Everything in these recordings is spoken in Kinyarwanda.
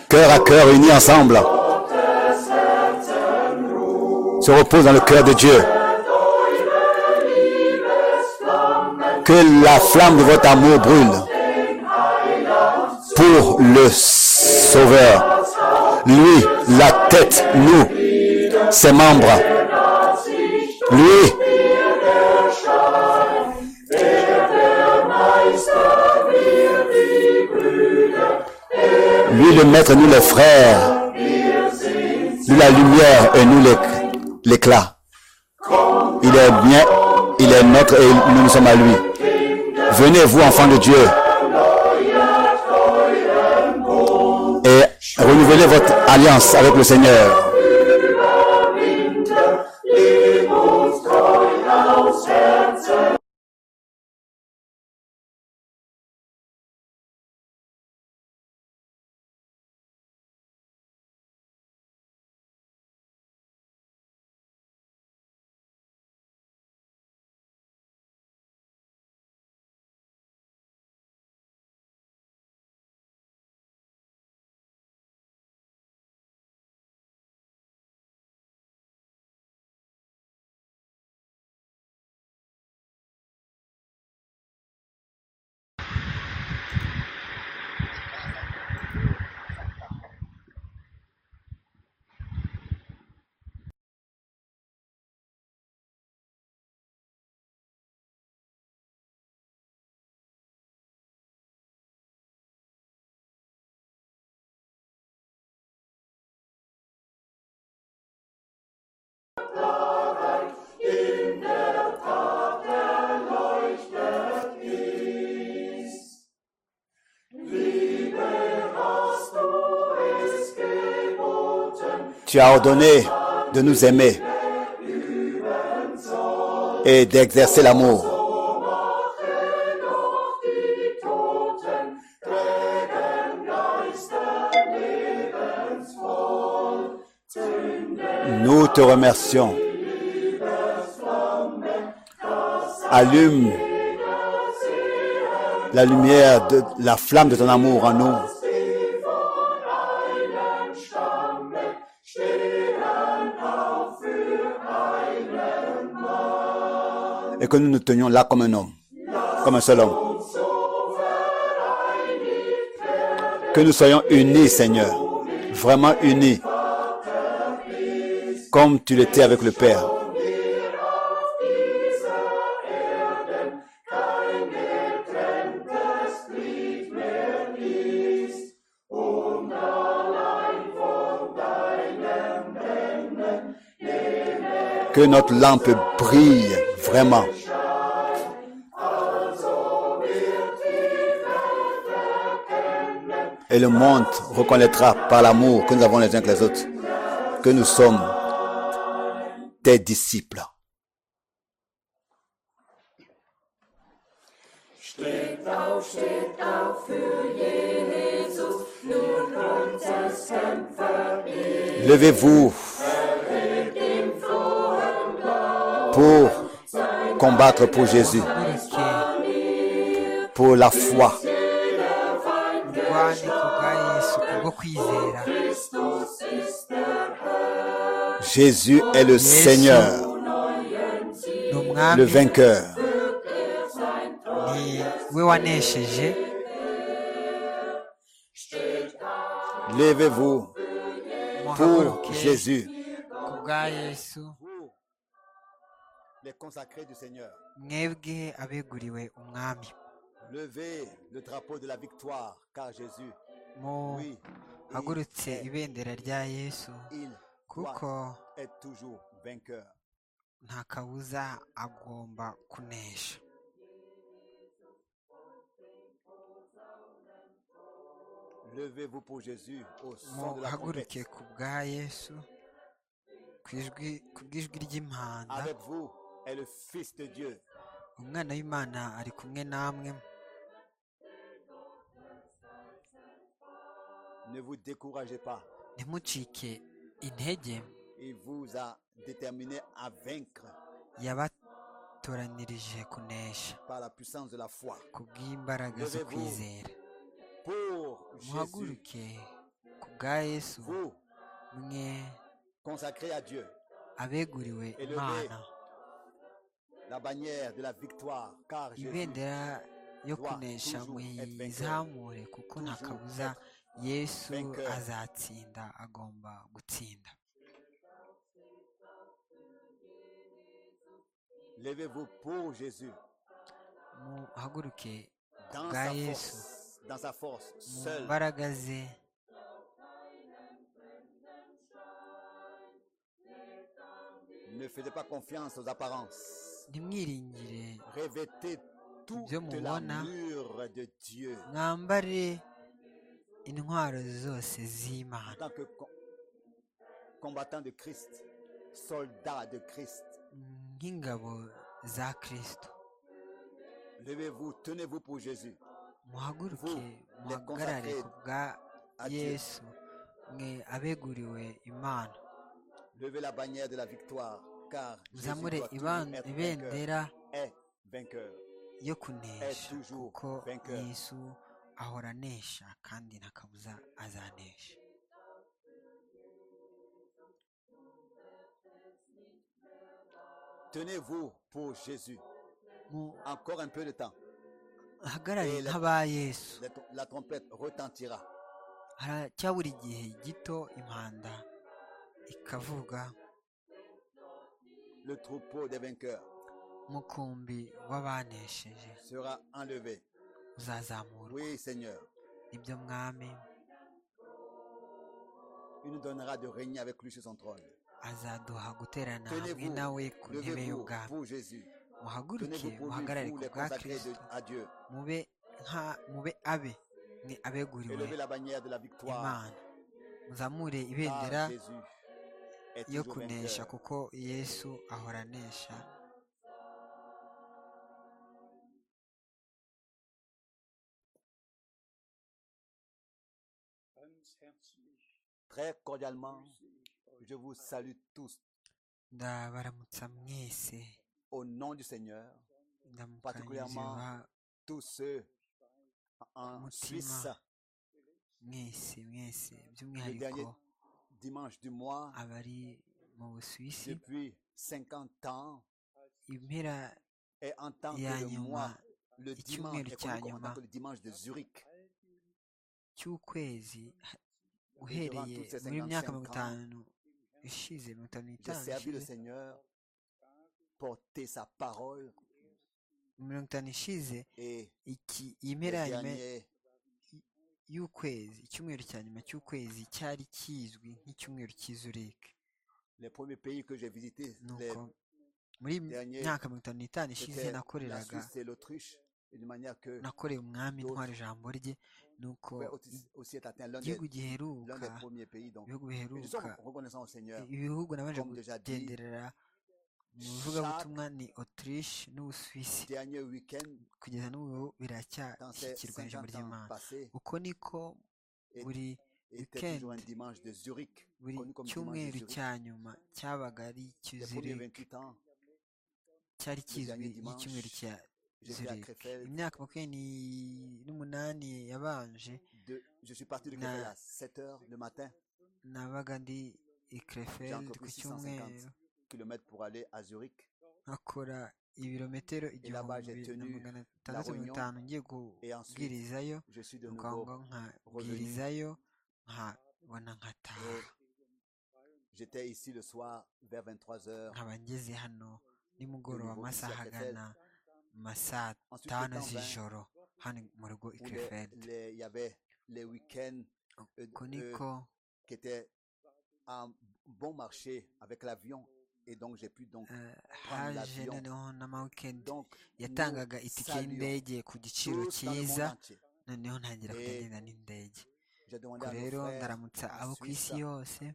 cœur à cœur unis ensemble, se repose dans le cœur de Dieu. Que la flamme de votre amour brûle pour le Sauveur. Lui, la tête, nous, ses membres. Lui, lui le maître, nous les frères. Lui la lumière et nous l'éc- l'éclat. Il est bien, il est notre et nous nous sommes à lui. Venez vous, enfants de Dieu, et renouvelez votre alliance avec le Seigneur. Tu as ordonné de nous aimer et d'exercer l'amour. Nous te remercions. Allume la lumière de la flamme de ton amour en nous. et que nous nous tenions là comme un homme, comme un seul homme. Que nous soyons unis, Seigneur, vraiment unis, comme tu l'étais avec le Père. Que notre lampe brille vraiment. Et le monde reconnaîtra par l'amour que nous avons les uns que les autres que nous sommes tes disciples. Levez-vous pour combattre pour Jésus, pour la foi. urwandiko bwa yesu kubwo kwizera Jésus est le Seigneur, ni le umwami vainqueur. ni we wanesheje Levez-vous pour muhaguruke Jésus, ku bwa yesu pour les consacrés du Seigneur. mwebwe abeguriwe umwami Levez le drapeau de la victoire, car Jésus, oui, il, muhagurutse ibendera rya yesu il kuko doit être toujours vainqueur. nta kabuza agomba kunesha Levez-vous pour Jésus au son de la trompette. muhaguruke ku bwa yesu ku ijwi- ku bw'ijwi ry'impanda Avec vous est le Fils de Dieu. umwana w'imana ari kumwe namwe Ne vous découragez pas. ntimucike intege Il vous a déterminé à vaincre yabatoranirije kunesha par la puissance de la foi. ku bw'imbaraga zo kwizera Pour Jésus, muhaguruke ku bwa yesu vous mwe consacrez à Dieu abeguriwe imana la bannière de la victoire, car Jésus ibendera yo kunesha muyizamure kuko nta kabuza yesu azatsinda agomba gutsinda Levez-vous pour Jésus, muhaguruke ku dans bwa sa yesu force, dans sa force, mu seul. mbaraga ze Ne faites pas confiance aux apparences. ntimwiringire Revêtez toute Dieu mon la roi, mûre de Dieu. mwambare intwaro zose En z'imana tant que com- combattant de Christ, soldat de Christ, nk'ingabo za kirisito levez-vous, tenez-vous pour Jésus. muhaguruke Vous, les muhagarare consacrés ku bwa à Dieu. yesu mwe abeguriwe imana Levez la bannière de la victoire, car Jésus muzamure doit toujours iban- être vainqueur. ibendera Est vainqueur. yo kunesha Est toujours kuko vainqueur. yesu ahora anesha kandi nta kabuza azanesha Tenez-vous pour Jésus. Encore un peu de temps, muhagarare Eh, la- nk'aba yesu la tr- la trompette retentira. haracyabura igihe gito impanda ikavuga Le troupeau des vainqueurs mukumbi w'abanesheje sera enlevé. uzazamurwa Oui, Seigneur. nibyo mwami Il nous donnera de régner avec lui sur son trône. azaduha guterana hamwe Tenez-vous, nawe ku ntebe levez-vous y'ubwami pour Jésus. muhaguruke Tenez-vous pour muhagarare lui, vous ku les bwa consacrés de- kirisito à Dieu. mube nka mube abe mwe abeguriwe Élevez la bannière de la victoire, imana muzamure ibendera car Jésus est yo toujours kunesha vainqueur. kuko yesu ahora anesha Très cordialement, je vous salue tous ndabaramutsa mwese au nom du Seigneur, Particulièrement ndamukanyuzeba tous ceux en Mutima. Suisse, mwese mwese le dernier by'umwihariko dimanche du mois, abari mu busuwisi depuis 50 ans, impera et en tant ya que le mois, nyuma le icyumweru dimanche, est cya connu comme en tant nyuma. que le dimanche de Zurich, cy'ukwezi ha- durant uhereye toutes ces muri 55 myaka mirongo itanu ishize mirongo itanu j'ai n'itanu servi le ishize, Seigneur, porté sa parole mirongo itanu ishize et iki iyi le mpera ya nyuma dernier y'ukwezi icyumweru cya nyuma cy'ukwezi cyari kizwi nk'icyumweru cy'izurike Les premiers pays que j'ai visités, les- nuko muri dernier, myaka mirongo itanu n'itanu ishize c'était la nakoreraga Suisse et l'Autriche, et de manière que nakoreye umwami D'autres. intwara ijambo rye nuko pouvait aussi, aussi être atteint l'un des, igihugu l'un des giheruka premiers pays. Donc, ibihugu mais je suis biheruka reconnaissant au Seigneur. ibihugu nabanje Comme déjà dit, kugenderera mu bivugabutumwa ni autriche n'ubusuwisi Dernier week-end, kugeza n'ubu dans ces biracyashyikirwa ijambo 50 ans ry'imana passés, uko niko et- buri était toujours un weekend, dimanche de Zurich, buri connu comme dimanche de cyumweru Zurich. cya nyuma cyabaga ari Les premiers icyizirike 28 ans, cyari kizwi dernier dimanche, y'icyumweru cya j'étais à zurike Krefeld. imyaka makumyabiri n'umunani yabanje de- je suis parti de Na- Krefeld à 7 heures le matin. nabaga ndi i J'ai Krefeld encore ku pris 650 cyumweru kilomètres pour aller à Zurich. nkakora ibirometero là-bas, j'ai igihumbi na tenu magana atandatu mirongo réunion. itanu ngiye Et ensuite, kubwirizayo je suis de nuko aho nouveau. ngaho revenu. nkabwirizayo nkabona nkataha Et j'étais ici le soir vers 23 heures. nkaba ngeze hano nimugoroba nouveau ici à amasaha Krefeld. agana ma saa Ensuite, le tanu temps 20, z'ijoro hano mu rugo i où les- Krefeld les- il y avait les week-ends euh, uko euh, niko qui étaient à bon marché avec l'avion. Et donc, j'ai pu donc eh, prendre haje l'avion. noneho n'amawikendi Donc, nous yatangaga itike saluons y'indege ku giciro tous dans le monde cyiza entier. noneho ntangira Eh, kujya ngenda n'indege J'ai demandé ubwo à nos rero frères ndaramutsa en abo ku Suisse isi yose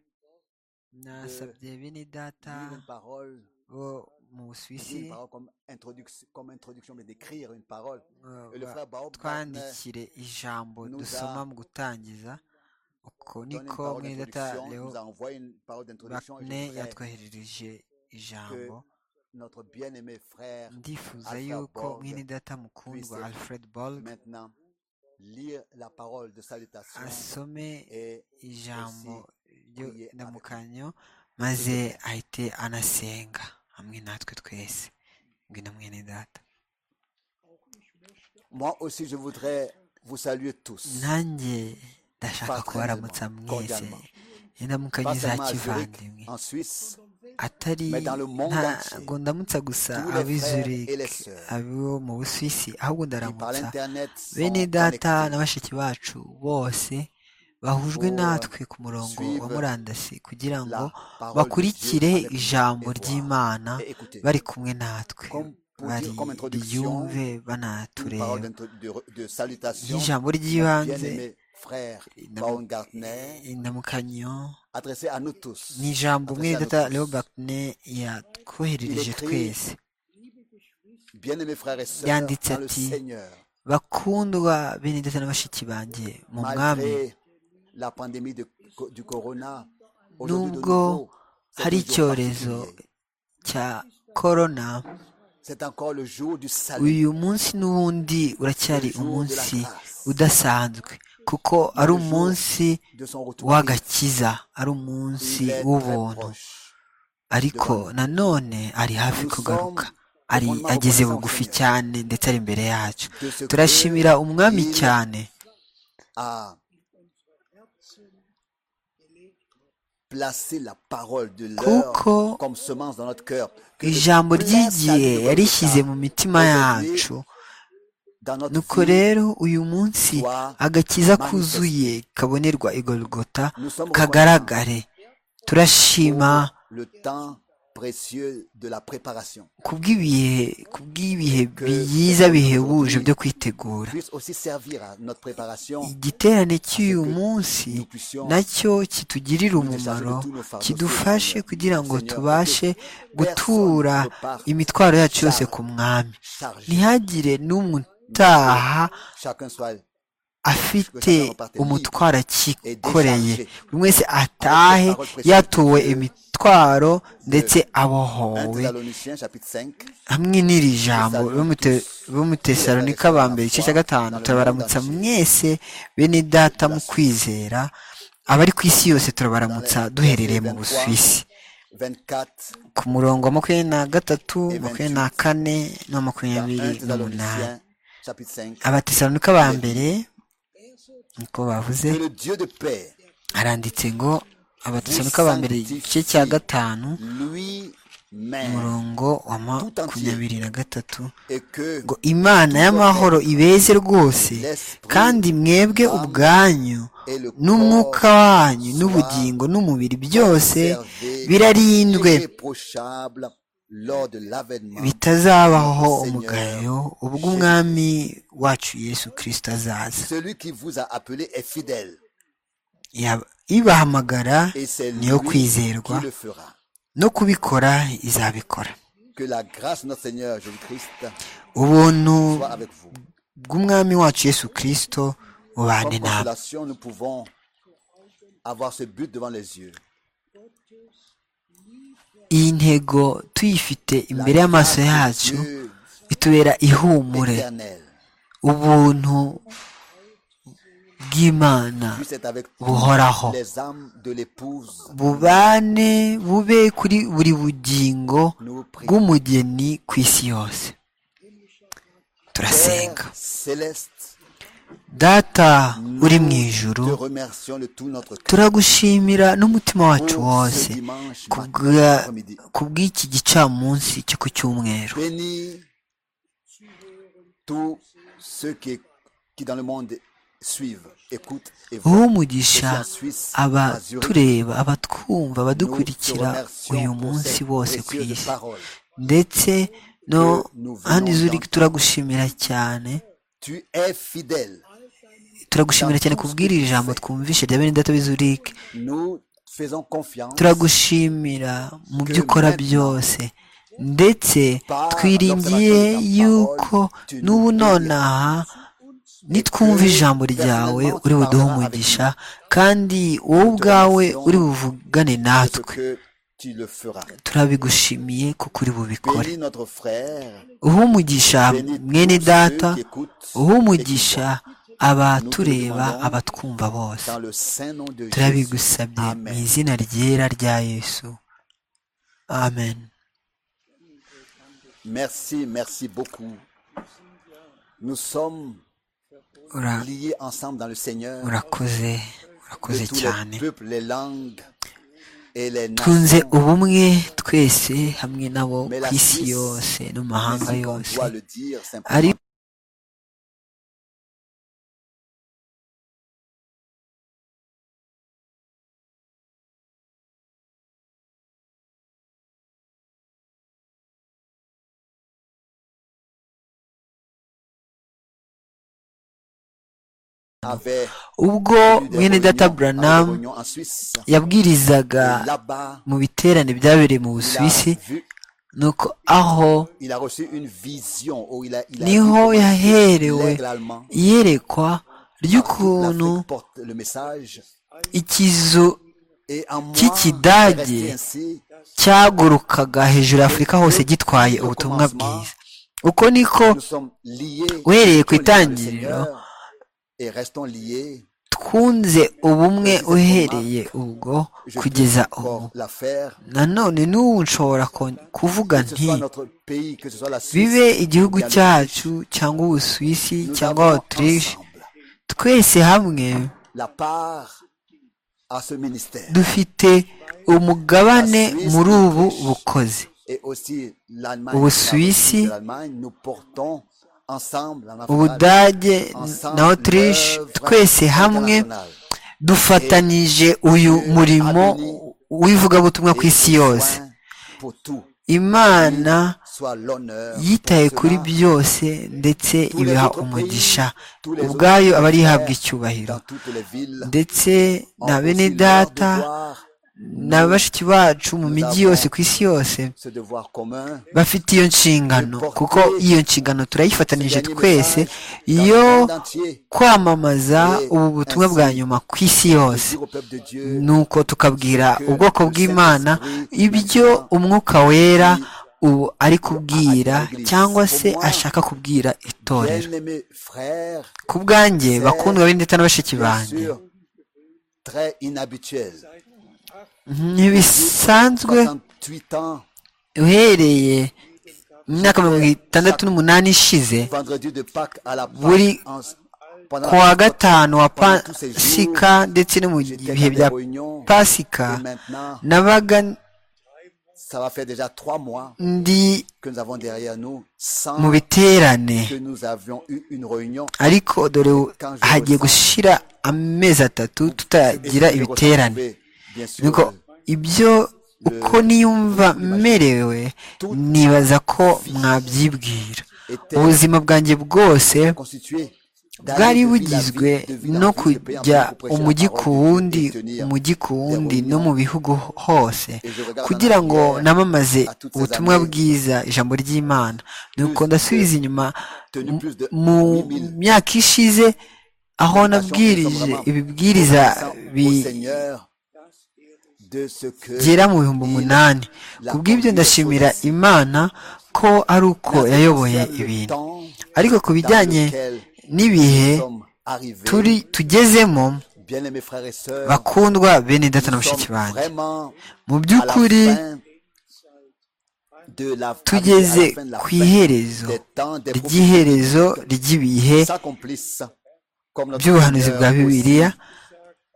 nasabye bene data lire une parole, bo mu lire busuwisi une parole comme introduction, comme introduction mais d'écrire une parole. eh, Et le ba- frère Baob Gardner twandikire ijambo nous dusoma a mu gutangiza uko donné une niko parole mwene data d'introduction, leo nous a envoyé une parole d'introduction et je bakne voudrais yatwoherereje que ijambo notre bien-aimé frère ndifuza Alpha yuko Borg mwene data mukundwa puisse alfred bolg maintenant lire la parole de salutation asome et ijambo ryo kuriye ndamukanyo maze ahite anasenga hamwe natwe twese ngwino mwene data moi aussi je voudrais vous saluer tous. nanjye ndashaka Patrenement, kubaramutsa mwese cordialement. indamukanyo Pas za seulement à Zurich, kivandimwe en Suisse, atari Mais dans le monde entier, ntago ndamutsa gusa tous les ab'i frères Zurich et les sœurs abo mu busuwisi ahubwo qui par ndaramutsa l'internet sont bene data na connectés bashiki bacu bose bahujwe Pour natwe ku murongo wa suivre murandasi kugira ngo la parole de Dieu bakurikire avec ijambo et voir ry'imana et écouter. bari kumwe natwe Comme pour bari dire comme introduction, riyumve une parole banatureba d'intro- de, de salutation, ry'ijambo mon ry'ibanze bien-aimé frère Indamu- Baumgartner, indamukanyo adressé à nous tous. ni ijambo Adressé umwe à nous data tous. leobert ne yatwoherereje Il écrit- twese Bien-aimés frères et sœurs, yanditse dans le ati Seigneur, bakundwa bene ndetse na bashiki banjye mu mwami malgré la pandémie de- du corona, aujourd'hui de Nubwo nouveau, c'est hari un jour icyorezo particulier. cya korona C'est encore le jour du salut, uyu munsi n'ubundi uracyari le jour de la umunsi grâce, udasanzwe kuko ari umunsi de son retour. w'agakiza ari umunsi Il est très w'ubuntu proche. ariko nanone ari hafi Nous sommes kugaruka ari profondément reconnaissants ageze au bugufi Seigneur cyane ndetse ari imbere yacu de ce turashimira que umwami il cyane a placé la parole de kuko l'heure comme semence dans notre cœur. Que de ijambo placer ry'igihe yarishyize mu dans mitima Aujourd'hui, yacu notre nuko vie rero uyu munsi soit agakiza manifestée. kuzuye kabonerwa i Golgotha Nous sommes reconnaissants kagaragare turashima pour le temps précieux de la préparation. kubw'ibihe kubw'ibihe Que cette byiza réunion bihebuje d'aujourd'hui byo kwitegura puisse aussi servir à notre préparation, igiterane à ce cy'uyu que munsi nous puissions nacyo kitugirire nous décharger de umumaro tous nos fardeaux sur le kidufashe Seigneur. kugira ngo Seigneur, et que tubashe personne gutura ne parte imitwaro yacu yose chargé, ku mwami chargé, ntihagire n'umwe mais que utaha chacun soit que afite chacun reparte libre umutwaro et akikoreye déchargé buri wese avec cette atahe parole précieuse yatowe de, imitwaro ndetse de 1 abohowe Thessaloniciens chapitre 5. hamwe n'iri jambo Nous saluons tous bo mu tous les frères et tesalonika sœurs ba dans la mbere igice cya foi, gatanu dans le monde turabaramutsa entier, mwese bene data de la mu Suisse. kwizera abari ku isi yose Dans les turabaramutsa versets duherereye mu 23, busuwisi 24 ku murongo wa makumyabiri na gatatu et makumyabiri na 28 kane na dans 1 makumyabiri n'umunani Thessaloniciens chapitre 5. abatesaronika ba Il est dit mbere niko bavuze que le Dieu de paix haranditse ngo vous abatesaronika ba mbere igice sanctifie cya gatanu lui-même umurongo wa tout entier makumyabiri na gatatu et que ngo imana tout votre y'amahoro être, ibeze rwose l'esprit, kandi mwebwe l'âme ubwanyu et le corps n'umwuka wanyu soient n'ubugingo n'umubiri byose conservés birarindwe irréprochables lors de l'avènement de notre bitazabaho Seigneur umugayo ubwo umwami Jésus-Christ. wacu yesu kirisito azaza Celui qui vous a appelé est fidèle Yab- ibahamagara et c'est niyo lui kwizerwa qui le fera. no kubikora izabikora Que la grâce de notre Seigneur Jésus-Christ ubuntu soit avec vous. bw'umwami wacu yesu kirisito bubane Comme namwe consolation, nous pouvons avoir ce but devant les yeux. iyi ntego tuyifite La imbere y'amaso grâce de yacu Dieu bitubera ihumure éternel ubuntu bw'imana puisse être avec toutes buhoraho les âmes de l'épouse Marie. bubane bube kuri buri bugingo Nous prions. bw'umugeni ku isi yose Père turasenga céleste, data uri mu nous ijuru te remercions de tout notre cœur turagushimira n'umutima pour wacu ce wose dimanche matin, kubwa- après-midi. kubw'iki gicamunsi cyo ku cyumweru Bénis tous ceux qui, qui dans le monde suivent, écoutent et uhe voient. Aussi umugisha en Suisse, à Zurich, abatureba abatwumva nous te abadukurikira uyu remercions pour munsi cette bose ku précieuse isi parole ndetse no que nous hano venons izuri d'entendre. turagushimira cyane Tu es fidèle dans turagushimira cyane tout ce que kubw'iri tu jambo fais. twumvishe rya bene data b'izurike Nous faisons confiance turagushimira mu byo que ukora maintenant, byose ndetse par twiringiye l'observation de ta parole, yuko tu nous n'ubu guériras nonaha et nitwumva que ijambo ryawe personnellement uri tu buduhe parleras avec umugisha nous. kandi wowe Nous te ubwawe uri remercions buvugane de ce natwe que tu le feras. turabigushimiye kuko uri bubikore Bénis notre frère, uhe umugisha bénis mwene tous ceux data qui écoutent uhe et qui umugisha voient. abatureba abatwumva bose dans le saint nom de Jésus. turabigusabye mu Amen. izina ryera rya yesu amen Merci, merci beaucoup. Nous sommes Ura- liés ensemble dans le Seigneur urakoze de urakoze tous cyane les peuples, les langues et les twunze nations. ubumwe twese hamwe nabo Mais ku la isi Suisse, yose no mu même mahanga si on yose doit le dire simplement. ariko avait ubwo eu des mwene réunions, data avait des buranamu réunions en Suisse. Et yabwirizaga là-bas, mu biterane byabereye mu il busuwisi a, vu- nuko aho il a reçu une vision où il a, il a vu niho comment yaherewe l'aigle allemand, iyerekwa ry'ukuntu l'Afrique porte le message. ikizu Et en moi, Kikidage, c'est resté ainsi, cyagurukaga hejuru ya afurika hose gitwaye ubutumwa bwiza uko niko nous sommes liés. uhereye ku restons liés dans le itangiriro Seigneur Et restons liés. twunze ubumwe uhereye ubwo Je kugeza peux ubu encore la faire. nanone n'ubu nshobora kon- kuvuga Que ce nti soit notre pays, que ce soit la Suisse. bibe igihugu ou bien le cyacu cyangwa ubusuwisi Nous cyangwa avons autriche ensemble twese hamwe la part à ce ministère dufite umugabane muri ubu bukozi et aussi l'Allemagne. Au la Suisse, Russie, l'Allemagne, nous portons ensemble en Afrique ubudage ensemble na autriche l'œuvre twese hamwe internationale. dufatanije uyu murimo w'ivugabutumwa ku isi Et que yose soin Pour tout, imana soit l'honneur. yitaye pour kuri cela, byose ndetse ibiha umugisha ubwayo aba arihabwa icyubahiro dans toutes les villes, ndetse en na bene aussi l'art de data voir na bashiki bacu mu mijyi yose ku isi yose ce devoir commun bafite iyo nshingano kuko iyo nshingano turayifatanije twese yo entier, kwamamaza ubu butumwa bwa nyuma ku isi yose dire au peuple de Dieu nuko tukabwira ubwoko bw'imana ibyo umwuka wera ubu ari kubwira cyangwa se ashaka kubwira itorero bien-aimés frères, ku bwanjye bakundwa b'indeta na bashiki bien banjye sûr, très inhabituels. ntibisanzwe 68 ans, uhereye mu myaka mirongo itandatu n'umunani ishize vendredi de Pâques à la Pâques, Buri- en- pendant ku wa la Pâques, gatanu wa pendant tous ces jours, pasika ndetse no mu j'étais bihe dans des bya réunions, pasika et maintenant, nabaga ça va faire déjà trois mois ndi que nous avons derrière nous, mu sans biterane que nous avions eu une réunion. ariko dore ubu hagiye gushira amezi atatu tutagira Et je ibiterane retrouvais, bien sûr, nuko ibyo uko niyumva merewe nibaza ko mwabyibwira ubuzima bwanjye bwose constitué d'aller de bwari ville à bugizwe ville, de ville en no ville, de pays en kujya pays pour prêcher la umujyi parole ku de Dieu wundi et tenir umujyi ku wundi no mu bihugu hose Et je regarde en kugira ngo arrière namamaze à toutes ces ubutumwa années, bwiza ijambo ry'imana nuko plus de- ndasubiza inyuma tenu mu- plus de mu 8000 myaka ishize aho nabwirije ibibwiriza obéissant au bi- Seigneur de ce que gera mu bihumbi umunani ku bw'ibyo ndashimira imana ko ari uko Nous yayoboye sommes le ibintu temps ariko ku bijyanye dans lequel n'ibihe nous sommes arrivés. turi tugezemo Bien-aimés frères et sœurs, bakundwa bene data na nous bashiki sommes banjye vraiment mu à la by'ukuri fin de la- tugeze à la fin de la ku fin iherezo des temps, des ry'iherezo prophéties. ry'ibihe s'accomplissent comme notre by'ubuhanuzi bwa Seigneur bibiliya aussi,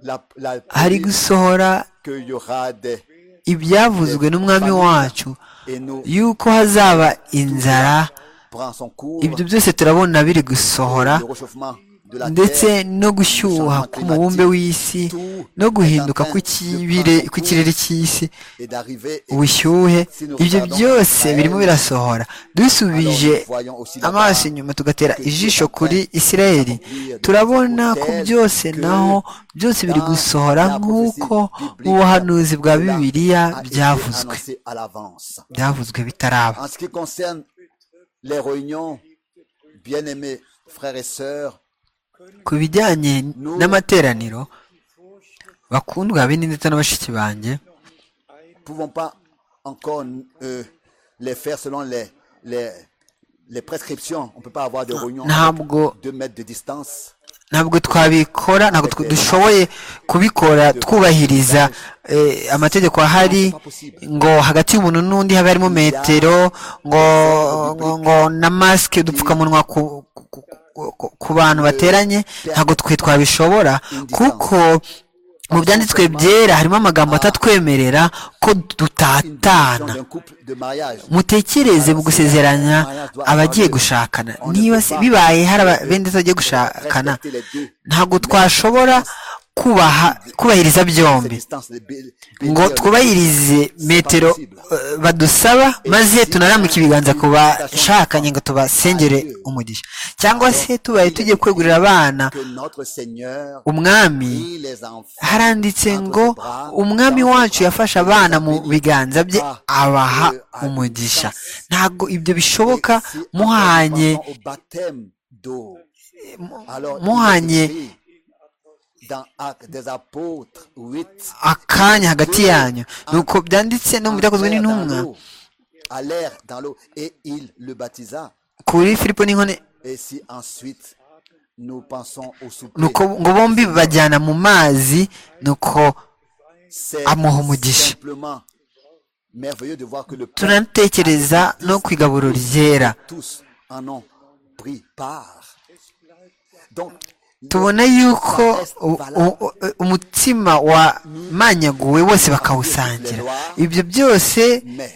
la, la hari promesse gusohora qu'il y aura des ibyavuzwe n'umwami wacu et nous yuko hazaba inzara prend son cours ibyo byose turabona biri gusohora le réchauffement de la ndetse terre no gushyuha k'umubumbe w'isi no guhinduka kw'ikibire- kw'ikirere cy'isi et d'arriver et ubushyuhe si nous ibyo regardons byose birimo Israël, birasohora alors dusubije nous voyons aussi là-bas amaso inyuma tugatera que Dieu ijisho est en kuri train isirayeli d'accomplir des turabona choses ko telles byose que naho byose biri dans gusohora la prophétie nk'uko biblique, ubuhanuzi bwa cela bibiliya a été byavuzwe annoncé à l'avance. byavuzwe bitaraba En ce qui concerne les réunions, bien-aimés frères et sœurs, ku bijyanye n'amateraniro bakundwa bene ndetse na bashiki banjye nous ne pouvons pas encore euh, les faire selon les, les, les prescriptions. On ne peut pas avoir de réunions ntabwo à deux mètres de distance. ntabwo twabikora ntabwo tw- dushoboye kubikora twubahiriza eh, amategeko ahari ngo hagati y'umuntu n'undi habe harimo metero ngo ngo- ngo na masike udupfukamunwa ku ku- ku- ku- ku bantu bateranye ntabwo twe twabishobora kuko mu byanditswe byera harimo amagambo atatwemerera ko dutatana mutekereze mu gusezeranya abagiye gushakana niba se bibaye hari abendetse bagiye gushakana ntabwo twashobora kubaha kubahiriza byombi ngo twubahirize metero eh, badusaba maze tunarambuke ibiganza ku bashakanye ngo tubasengere umugisha cyangwa se tubaye tugiye kwegurira abana umwami haranditse ngo umwami wacu yafashe abana mu biganza bye abaha umugisha ntabwo ibyo bishoboka muhanye muhanye akanya hagati yanyu nuko byanditse no mu byakozwe n'intumwa allèrent dans l'eau et il le baptisa. kuri filipo n'inkone Et si ensuite nous pensons au souper, nuko ngo bombi bajyana mu mazi nuko c'est amuha umugisha. simplement merveilleux de voir que le peuple tunatekereza no ku igaburo ryera tous en ont pris part. Donc, tubona yuko u- u- u- umutima wamanyaguwe wose bakawusangira ibyo byose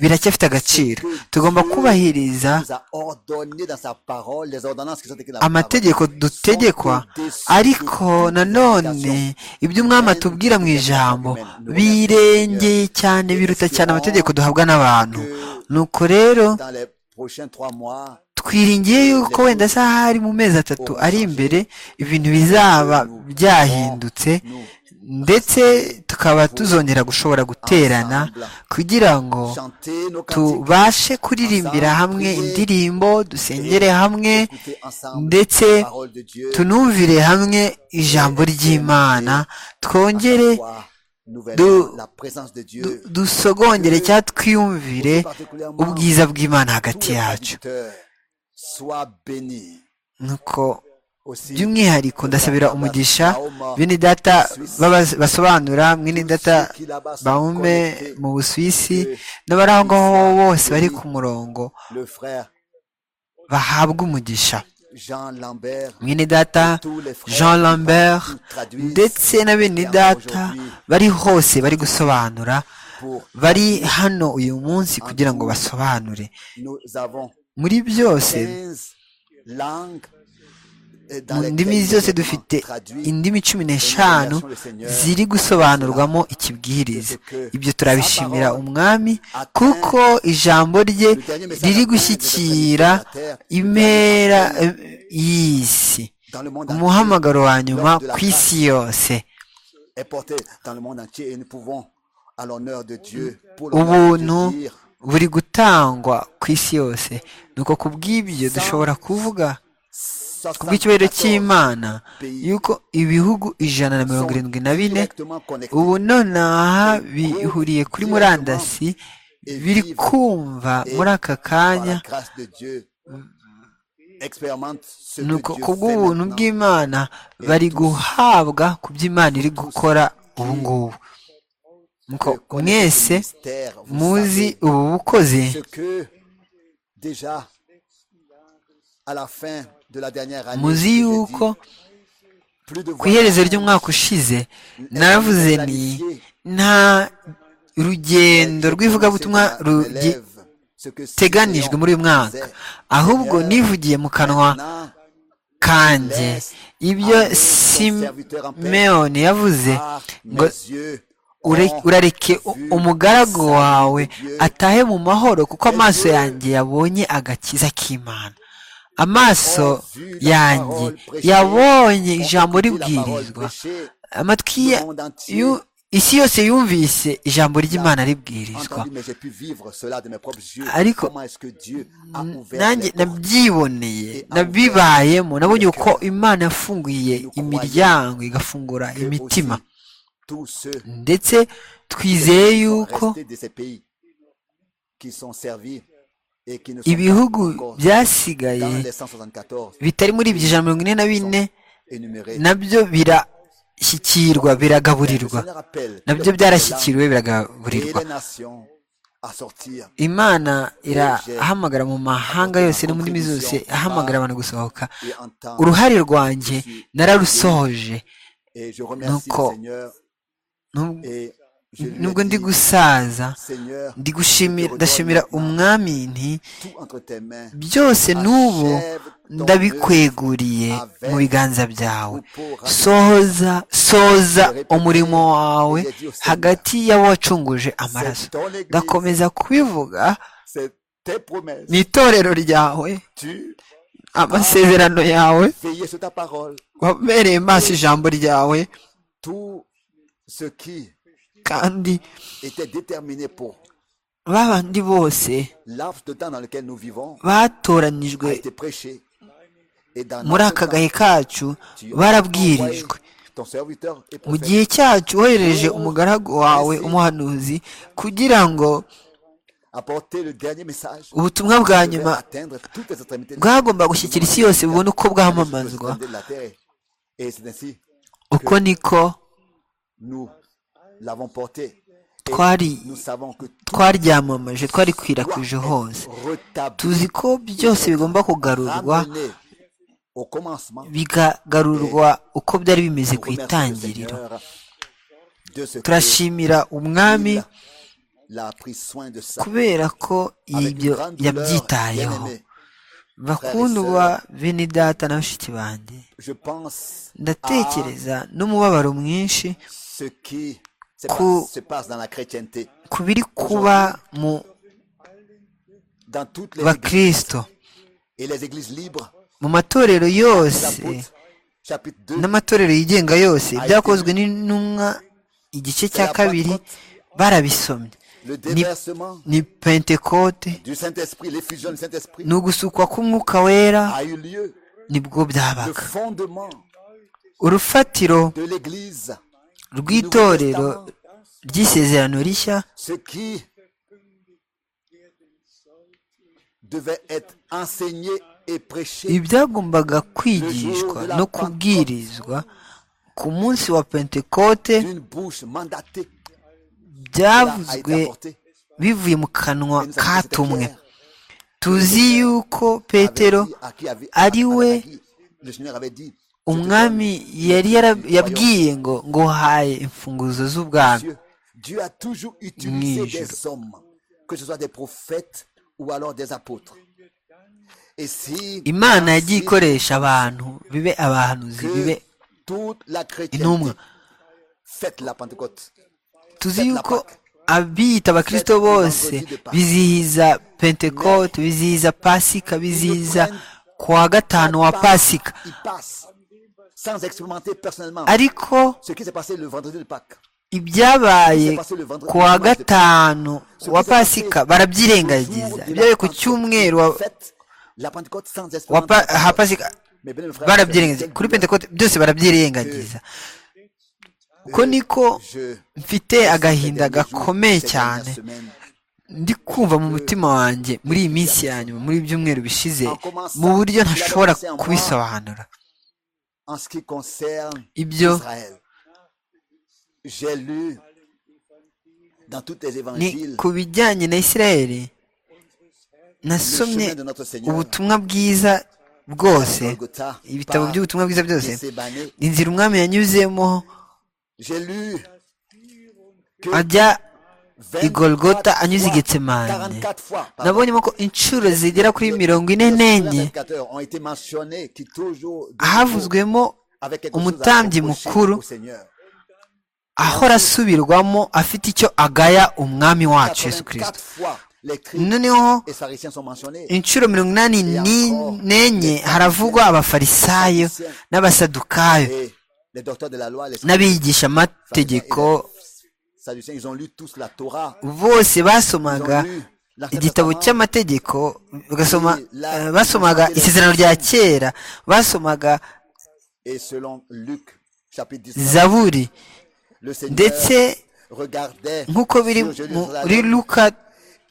biracyafite agaciro tugomba kubahiriza nous a ordonné dans sa parole les ordonnances qui sont écrites dans la amategeko parole. dutegekwa ariko nanone ibyo umwami atubwira mu ijambo birengeye cyane biruta cyane amategeko duhabwa n'abantu nuko rero Dans les prochains trois mois, twiringiye yuko wenda se ahari mu mezi atatu ari imbere ibintu bizaba byahindutse ndetse tukaba tuzongera gushobora guterana kugira ngo chanter nos cantiques, tubashe kuririmbira hamwe indirimbo dusengere hamwe écouter ensemble ndetse la parole de Dieu, tunumvire hamwe ijambo ry'imana twongere voir de- nouvellement la présence de du- Dieu, dusogongere cyangwa twiyumvire ubwiza bw'imana hagati tous les yacu serviteurs soient bénis. nuko Aussi, by'umwihariko ndasabira umugisha bene data baba- basobanura mwene data baume mu busuwisi n'abari aho ngaho bose bari ku murongo le frère bahabwa umugisha Jean Lambert, mwene data tous les frères jean lambert qui traduisent ndetse na bene data bari hose bari gusobanura pour bari hano uyu munsi kugira ngo basobanure nous avons muri byose 15 langues euh, dans mu lesquelles ndimi nous zose avons dufite traduit indimi cumi n'eshanu ziri gusobanurwamo ikibwiriza ibyo turabishimira umwami kuko ijambo rye riri gushyikira impera eh, y'isi dans le monde entier umuhamagaro wa nyuma ku isi yose est porté dans le monde entier et nous pouvons à l'honneur de Dieu pour ubuntu l'honneur de Dieu, dire buri gutangwa ku isi yose nuko ku bw'ibyo dushobora kuvuga ku bw'icyubahiro 74 cy'imana yuko ibihugu ijana na mirongo irindwi na bine directement connectés ubu nonaha bihuriye kuri murandasi biri kumva muri aka par kanya la grâce de Dieu expérimente ce que nuko Dieu ku fait bw'ubuntu maintenant. bw'imana bari guhabwa ku byo imana iri gukora ubu ngubu nuko Que connaissez mwese le mystère, vous muzi savez ubu bukozi ce que déjà à la fin de la dernière année muzi j'ai yuko dit, plus de ku iherezo voyages, ry'umwaka ushize naravuze ni nta rugendo rw'ivugabutumwa rugi- ruteganijwe muri uyu mwaka ahubwo nivugiye mu kanwa kanjye ibyo simeyoni yavuze ngo ngo ure- urareke u- umugaragu wawe atahe mu mahoro kuko amaso yanjye yabonye agakiza k'imana amaso yanjye yabonye ijambo ribwirizwa amatwi ya yu- isi yose yumvise ijambo ry'imana ribwirizwa Ariko, nanjye nabyiboneye nabibayemo nabonye uko imana yafunguye imiryango igafungura imitima ndetse twizeye yuko ibihugu ibihugu bya byasigaye bitari muri ibyo ijana mirongo ine na bine énumérés. nabyo birashyikirwa Le biragaburirwa Seigneur appelle nabyo le peuple des byarashyikiriwe langues et biragaburirwa les nations à sortir imana irahamagara mu mahanga yose no mu ndimi zose ahamagara abantu gusohoka et entendre. uruhare rwanjye nararusohoje Et je remercie le Nuko- Seigneur Nub- et je lui nubwo ai ndi dit, gusaza Seigneur, ndi gushimira ndashimira umwami nti tout entre tes mains. byose n'ubu Achève ton ndabikweguriye œuvre mu biganza byawe avec ou pour- sohoza soza umurimo wawe hagati y'abacunguje amaraso C'est ton église, ndakomeza kubivuga c'est tes promesses. ni itorero ryawe Tu amasezerano yawe veillais sur ta parole. wabereye maso ijambo ryawe Tout ce qui kandi était déterminé pour babandi bose l'abs de temps dans lequel nous vivons batoranijwe a été prêché. Et dans muri notre aka temps, gahe kacu tu as barabwirijwe envoyé ton serviteur et mu prophète gihe cyacu wohereje umugaragu wawe umuhanuzi kugira ngo apporter le dernier message qui ubutumwa bwa devait nyuma atteindre toutes les extrémités de bwagomba gushyikira isi yose bubone uko les bwamamazwa extrémités de la terre. Et c'est ainsi uko niko nous l'avons porté. Et Twari- nous savons que tout twaryamamaje twarikwirakwije doit hose être rétabli, tuzi ko byose bigomba kugarurwa ramené au commencement. bigagarurwa uko byari bimeze Nous ku remercions le itangiriro Seigneur de ce que turashimira umwami il a pris soin de ça. kubera ko Avec une ibyo grande douleur, yabyitayeho bien-aimé, bakundwa bene data na bashiki banjye je pense à ndatekereza n'umubabaro mwinshi ce qui se Ku- passe, se passe dans la chrétienté, ku biri kuba mu dans toutes les églises bakristo et les églises libres. mu matorero yose L'apôtre, chapitre 2, n'amatorero yigenga yose byakozwe n'intumwa igice cya kabiri barabisomye le déversement ni pentekote du Saint-Esprit, l'effusion du Saint-Esprit ni ugusukwa k'umwuka wera a eu lieu. nibwo Le byabaga fondement urufatiro de l'église, rw'itorero ry'isezerano rishya ce qui devait être enseigné et prêché ibyagombaga kwigishwa no kubwirizwa ku munsi wa pentekote d'une bouche mandatée. Cela a byavuzwe été apporté. bivuye mu kanwa Et nous avons dit, katumwe Pierre, tuzi yuko petero avait dit à qui avait- ari à- à- we à qui le Seigneur avait dit, Je te umwami donne yari les yara- clés du yabwiye ngo nguhaye imfunguzo royaume z'ubwami des cieux. Dieu a toujours utilisé Nijoro. des hommes, que ce soit des prophètes ou alors des apôtres. Et si imana yagiye ainsi ikoresha abantu bibe abahanuzi bibe que toute la chrétienté intumwa fête la Pentecôte. tuzi yuko abiyita abakristo bose bizihiza pentekote bizihiza pasika bizihiza kuwa gatanu wa pasika Il passe sans expérimenter personnellement ariko ce qui s'est passé le vendredi de Pâques. ibyabaye ku wa gatanu wa pasika barabyirengagiza ibyabaye ku cyumweru wa- Fête la Pentecôte sans wa pa- expérimenter. ha pasika Mais bien, mes frères, barabyirengagiza quelle kuri douleur. pentekote byose barabyirengagiza uko niko Je- mfite agahinda ces derniers jours, gakomeye ces cyane dernières semaines, ndi kumva mu mutima wanjye muri iyi minsi ya nyuma muri ibi byumweru bishize mu buryo ntashobora kubisobanura En ce qui concerne Ibyo- Israël, j'ai lu dans tous les ni évangiles ku bijyanye na isirayeli le nasomye chemin de notre Seigneur, ubutumwa bwiza bwose Golgotha, ibitabo par by'ubutumwa bwiza byose Gethsemane. inzira umwami yanyuzemo J'ai lu ajya i 24 Golgotha fois, anyuze i Getsemane. 44 fois, pardon. nabonyemo ko inshuro zigera kuri mirongo ine Les n'enye 24 ont été mentionnés qui toujours de nouveau, havuzwemo avec quelque chose à umutambyi reprocher mukuru au Seigneur. ahora asubirwamo afite icyo agaya umwami wacu 84 yesu kirisito fois, les cris noneho et sariciens sont mentionnés. inshuro mirongo inani ni- n'enye haravugwa abafarisayo n'abasadukayo Et les docteurs de la loi, les n'abigisha amategeko Sadducéens, ils ont lu tous la Torah. bose Ils basomaga ont lu l'Ancien igitabo Testament. cy'amategeko bagasoma eh, basomaga isezerano rya kera basomaga Et selon Luc, chapitre 19, zaburi le ndetse Seigneur regardait nk'uko biri sur muri Jérusalem, luka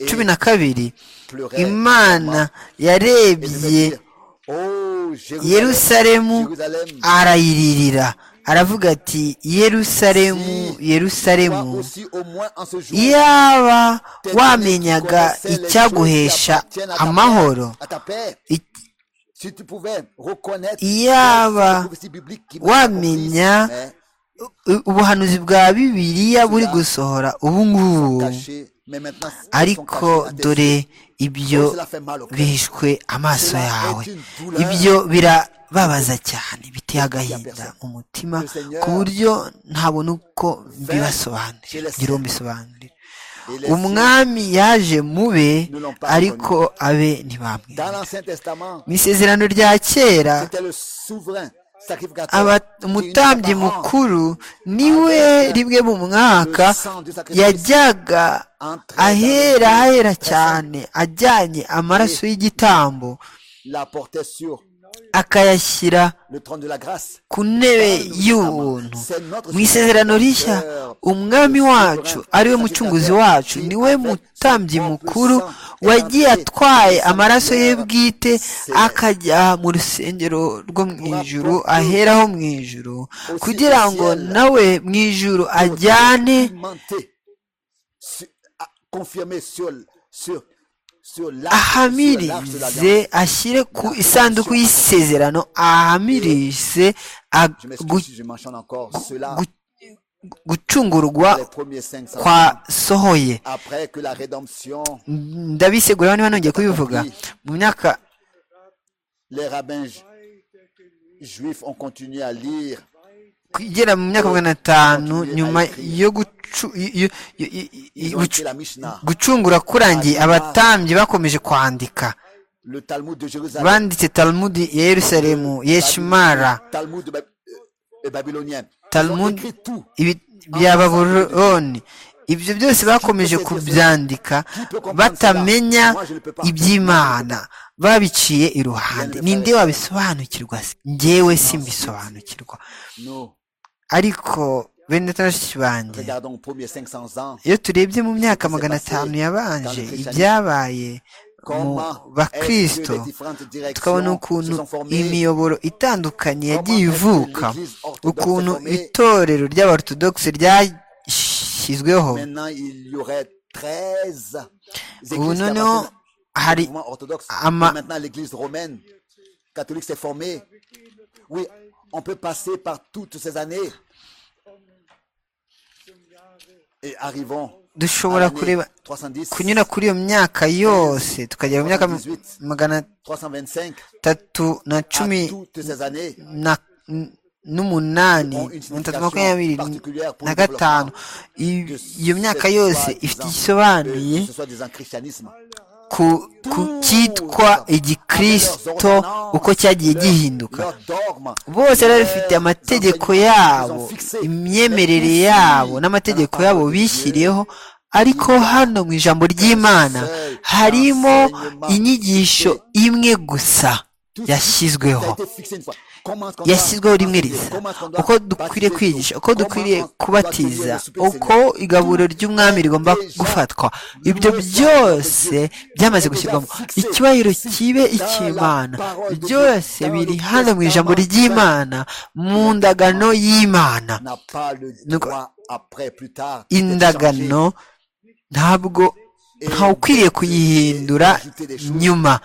cumi na kabiri pleurait. imana yarebye Oh, Jérusalem, yerusalemu Jérusalem, arayiririra aravuga ati toi yerusalemu yerusalemu aussi au moins en ce jour. yaba tes wamenyaga ennemis connaissaient les icyaguhesha choses qui appartiennent à ta amahoro paix, à ta paix. i- Si tu pouvais reconnaître Iyaba les prophéties bibliques qui wamenya m'accomplissent, mais u- ubuhanuzi bwa bibiliya buri gusohora ubu ngubu cachées, mais maintenant, elles sont cachées ariko à tes yeux. dore ibyo Cela fait mal au cœur. bihishwe amaso yawe ibyo birababaza cyane biteye agahinda umutima ku buryo ntabona uko mbibasobanurira ngira uwo mbisobanurira Et les umwami yaje mube ariko abe ntibamwe Dans l'Ancien Testament, mu isezerano rya kera c'était le souverain sacrificateur. aba- qui umutambyi unissait par an mukuru niwe rimwe mu mwaka yajyaga ahera ahera cyane ajyanye amaraso y'igitambo la portait sur akayashyira le trône de la grâce. ku ntebe y'ubuntu mu isezerano rishya umwami wacu ariwe mucunguzi wacu niwe mutambyi mukuru wagiye atwaye amaraso ye bwite akajya mu rusengero rwo mu ijuru aheraho mu ijuru kugira ngo nawe mu ijuru ajyane Documenté, su- a- confirmé sur, sur, sur l'arche- sur l'arche de ahamirize l'alliance. ashyire ku isanduku y'isezerano ahamirize ag- Je m'excuse gu- si je mentionne encore cela. gu- gucungurwa Les premiers 500 ans, kwa sohoye après que la rédemption, ndabisegura niba nongeye kubivuga mu myaka les rabbins ju- juifs ont continué à lire igera mu myaka magana atanu nyuma yo gucu- yo- yo- yo- ils yo- ont écrit gucu- la Mishnah, gucungura kurangiye abatambyi bakomeje kwandika le Talmud de Jérusalem, banditse talmudi ya yerusalemu yeshimara Talmud ba- euh, babylonien. Talmud Ils ont écrit tout. ibi- bya baburoni ibyo byose bakomeje kubyandika batamenya iby'imana babiciye iruhande ninde wabisobanukirwa se njyewe simbisobanukirwa Nous ariko bene tarashi banjye regardons aux premiers 500 ans iyo turebye mu myaka magana atanu yabanje ibyabaye mu comment est-ce que bakristo les différentes directions tukabona se ukuntu sont formées. imiyoboro itandukanye yagiye ivuka ukuntu itorero ry'abarutodokisi ryashyizweho Maintenant, il y aurait 13 églises ubu qui noneho appartiennent au hari mouvement orthodoxe. à Et ma- Maintenant, l'église romaine catholique s'est formée. Oui, on peut passer par toutes ces années. Et arrivons à dushobora kureba l'année 310, kunyura kuri iyo myaka yose tukagera mu myaka magana 325, atatu na à cumi toutes ces années. na n- n'umunani magana atatu makumyabiri na gatanu I- iyo myaka yose ifite igisobanuye ce soit disant christianisme. ku ku cyitwa igikirisito uko cyagiye gihinduka Leur dogme, bose bari bafite amategeko yabo imyemerere yabo n'amategeko yabo bishyiriyeho ariko hano mu ijambo ry'imana harimo inyigisho imwe gusa ça a yashyizweho été fixé une fois. Comment est-ce qu'on doit yashyizweho rimwe prier? risa Comment est-ce qu'on doit uko dukwiriye baptiser kwigisha tout? uko Comment dukwiriye on doit kubatiza tuer le souper du uko Seigneur? igaburo ry'umwami rigomba gufatwa ibyo byose byamaze gushyirwamo icyubahiro kibe icy'imana byose biri hano mu ijambo ry'imana mu ndagano y'imana n'a pas le Donc, droit après, plus tard, d'être indagano ntabwo ntawe ukwiriye kuyihindura nyuma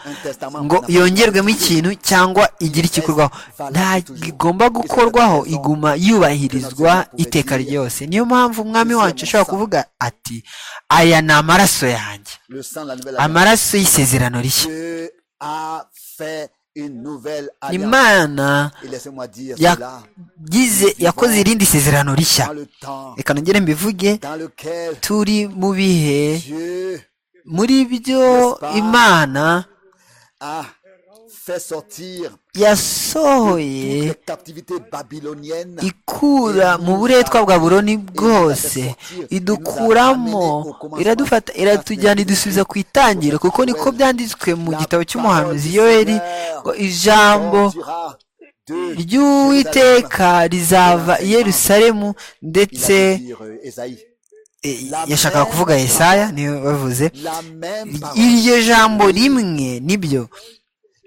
ngo yongerwemo ikintu cyangwa igire ikikorwaho nta igomba gukorwaho iguma yubahirizwa iteka ryose niyo mpamvu umwami wacu ashobora kuvuga ati aya ni amaraso yanjye changé. Le sang de la nouvelle alliance. amaraso y'isezerano rishya Dieu a fait une nouvelle alliance. imana Et laissez-moi dire cela yagize yakoze irindi sezerano rishya dans le temps reka nongere mbivuge dans lequel turi mu bihe Dieu muri byo imana a fait sortir yasohoye toute la captivité babylonienne ikura mu buretwa bwa buroni bwose idukuramo iradufata iratujyana idusubiza ku itangiro kuko niko byanditswe mu gitabo cy'umuhanuzi yoeli ngo ijambo sortira de Jérusalem. ry'uwiteka rizava i yerusalemu Il ndetse allait dire, euh, Ésaïe, e, yashakaga kuvuga yesaya niyo bavuze la même parole iryo jambo rimwe nibyo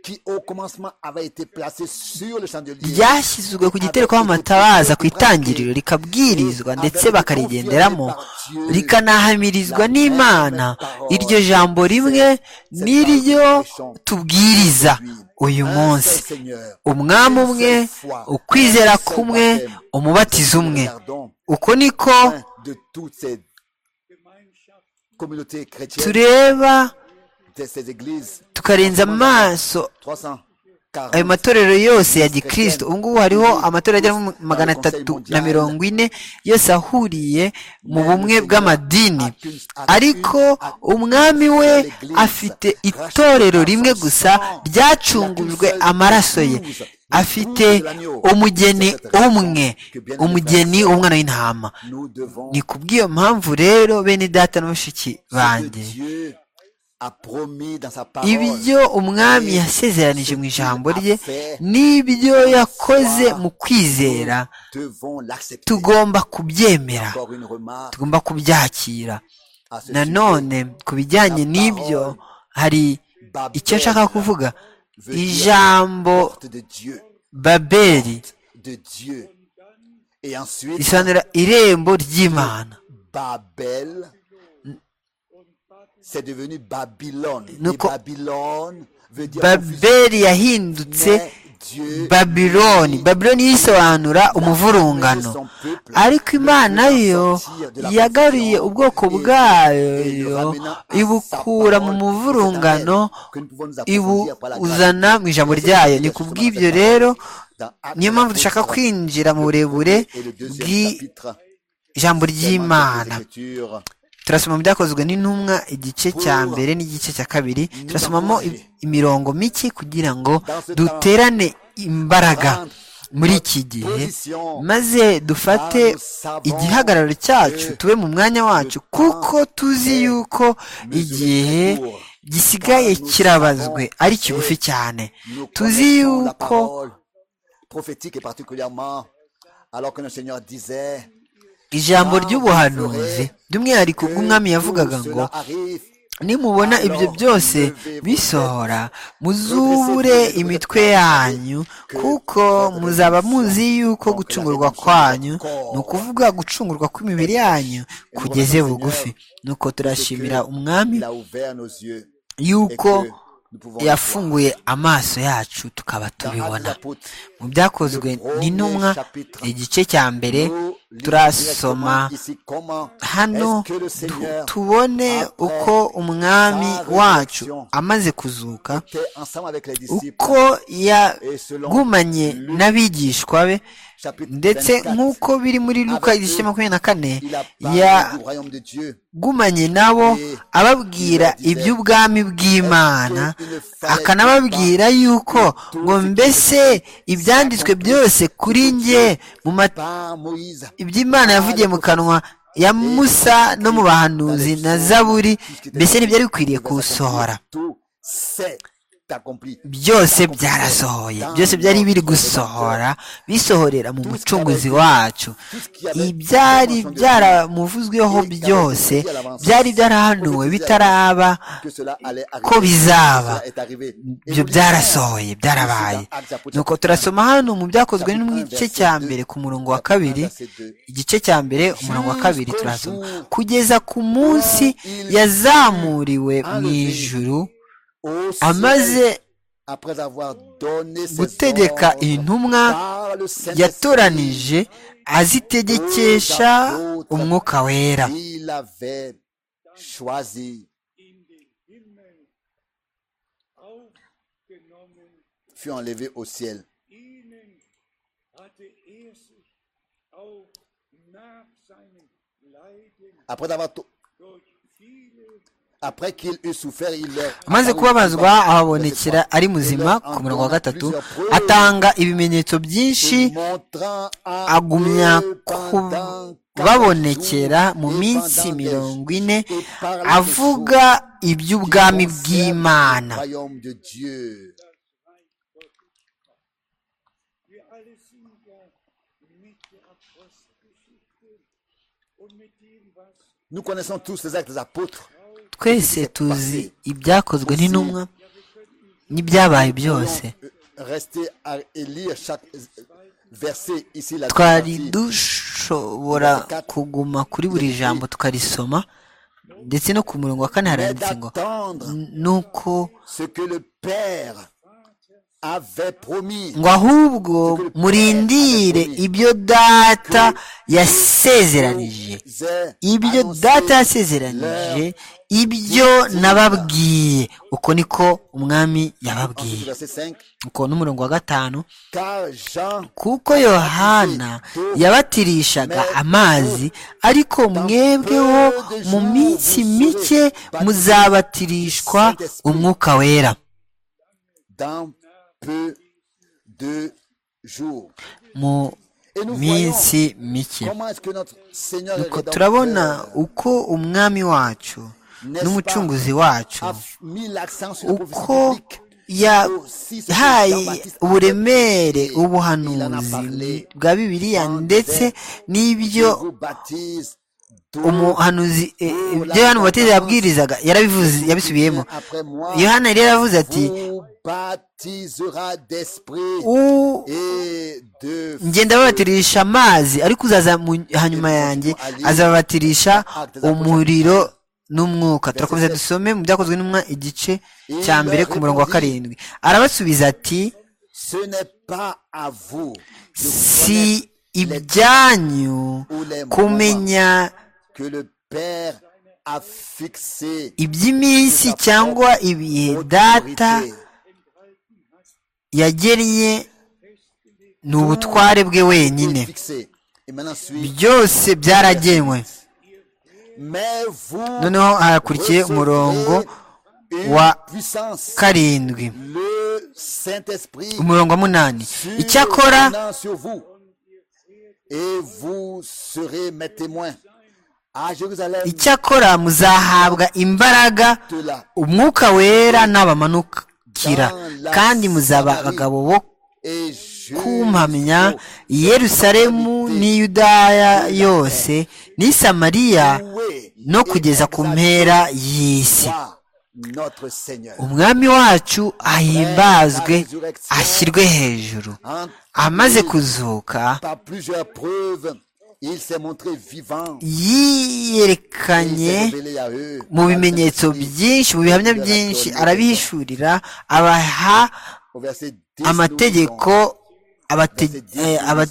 qui au commencement avait été placé sur le chandelier ryashyizwe ku gitereko amatabaza ku itangiriro rikabwirizwa ndetse bakarigenderamo rikanahamirizwa n'imana iryo jambo rimwe niryo tubwiriza uyu munsi umwami umwe ukwizera kumwe umubatizo umwe uko niko de toutes ces communautés chrétiennes, tureba de ces églises. tukarenza amaso 340. ayo matorero yose ya gikristo ubu ngubu hariho amatorero agera muri magana atatu na mirongo ine yose ahuriye mu bumwe bw'amadini ariko umwami we afite itorero rimwe gusa ryacungujwe amaraso ye afite umugeni umwe umugeni w'umwana w'intama Nous devons ni kubw'iyo mpamvu rero bene data na bashiki ce que banjye Dieu a promis dans sa parole. ibyo umwami yasezeranije mu ijambo rye Nous n'ibyo yakoze mu kwizera devons l'accepter. tugomba kubyemera Encore une remarque tugomba kubyakira à ce nanone ku bijyanye n'ibyo hari sujet. Babel, icyo nshaka kuvuga veut dire ijambo porte de Dieu, babeli de Dieu. Et ensuite, risobanura irembo ry'imana Babel, c'est devenu Babylone. Nous Et co- Babylone veut dire confusion. babeli yahindutse Mais Dieu babiloni babiloni yisobanura umuvurungano ariko imana yo yagaruye ubwoko bwayo ibukura mu muvurungano ibuzana mu ijambo ryayo ni kubw'ibyo rero niyo mpamvu dushaka kwinjira mu burebure bw'ijambo ry'imana turasoma mu byakozwe n'intumwa igice cya mbere n'igice cya kabiri turasomamo i- imirongo mike kugira ngo duterane imbaraga muri iki gihe maze dufate igihagararo cyacu tube mu mwanya wacu kuko tuzi yuko igihe gisigaye kirabazwe ari kigufi cyane tuzi yuko prophétique et particulièrement alors que le Seigneur disait ijambo ry'ubuhanuzi by'umwihariko ubw'umwami yavugaga ngo nimubona ibyo byose bisohora muzubure imitwe yanyu kuko muzaba muzi yuko gucungurwa kwanyu ni ukuvuga gucungurwa kw'imibiri yanyu kugeze bugufi nuko turashimira umwami il a ouvert nos yeux et yuko que nous pouvons le voir. yafunguye amaso yacu tukaba Dans Actes des tubibona Apôtres, mu byakozwe n'intumwa igice cya mbere nous lisons directement turasoma ici comment hano est-ce que le tu- Seigneur tubone uko umwami wacu amaze kuzuka était ensemble avec les disciples uko et selon yagumanye n'abigishwa be chapitre ndetse 24, nk'uko biri muri luka igice makumyabiri na kane il a parlé du royaume de Dieu. yagumanye nabo ababwira iby'ubwami bw'imana akanababwira yuko ngo mbese ibyanditswe byose kuri njye mu mat Par Moïse, iby'imana yavugiye mu kanwa ya musa no mu bahanuzi na zaburi mbese ntibyari bikwiriye kuwusohora tout s'est accompli. byose byarasohoye byose byari biri gusohora bisohorera mu mucunguzi wacu ibyari byaramuvuzweho byose byari byarahanuwe bitaraba Que cela allait arriver. ko bizaba Cela est arrivé. Et ibyo nous byarasohoye byarabaye nuko turasoma hano mu byakozwe n'igice cya mbere ku murongo wa kabiri igice cya mbere umurongo wa kabiri turasoma kugeza ku munsi yazamuriwe mu ijuru lisons au amaze ciel, après avoir donné ses gutegeka ordres intumwa par le Saint-Esprit, yatoranije azitegekesha umwuka wera il avait choisi fut enlevé au ciel après d'avoir to- après qu'il eut souffert il leur amaze kubabazwa ahabonekera ari muzima ku murongo wa gatatu atanga ibimenyetso byinshi agumya agumya kubabonekera mu minsi mirongo ine avuga iby'ubwami bw'imana Nous connaissons tous les actes des apôtres. twese tuzi ibyakozwe n'intumwa n'ibyabaye byose rester à élire chaque verset ici la twari dushobora kuguma kuri buri jambo tukarisoma ndetse no ku murongo wa kane haranditse ngo nuko ce que le père avait promis ngo ahubwo murindire ibyo data yasezeranije ibyo data yasezeranije ibyo nababwiye uko niko umwami yababwiye uko n'umurongo wa gatanu car Jean kuko yohana yabatirishaga amazi ariko mwebweho mu minsi mike muzabatirishwa umwuka wera dans peu de jours. Et mu nous voyons minsi mike comment est-ce que notre Seigneur et nuko Rédempteur turabona uko umwami wacu n'umucunguzi wacu a mis l'accent sur la prophétie uko biblique. yahaye uburemere ubuhanuzi bwa bibiliya ndetse n'ibyo Je vous baptise d'eau umuhanuzi eh, ibyo yohana umubatiza yabwirizaga yarabivuze yabisubiyemo après moi. yohana rero yaravuze ati Vous baptisera d'esprit "U- et de ngenda babatirisha amazi ariko uzaza mu- hanyuma yanjye azababatirisha umuriro n'umwuka turakomeza dusome mu byakozwe n'umwa igice cya mbere ku murongo wa karindwi arabasubiza ati Ce n'est pas à vous de si connaître ibyanyu kumenya que le Père a fixé iby'iminsi cyangwa ibihe data yagennye ni ubutware bwe wenyine fixé. Et maintenant, suivez. byose byaragenwe Mais vous noneho hakurikiye umurongo une wa puissance, karindwi le Saint-Esprit umurongo wa munani icyakora survenant sur vous. Et vous serez mes témoins à Jérusalem icyakora muzahabwa imbaraga de la umwuka wera n'abamanukira kandi muzaba abagabo bo et je kumpamya i yerusalemu n'i yudaya yose n'i samariya no kugeza ku mpera y'isi notre Seigneur. umwami wacu ahimbazwe ashyirwe hejuru Entre amaze lui, kuzuka par plusieurs preuves, il s'est montré vivant. Il yiyerekanye s'est révélé à eux. mu bimenyetso byinshi mu bihamya byinshi arabihishurira abaha Au verset 10, amategeko abate- eh, aba-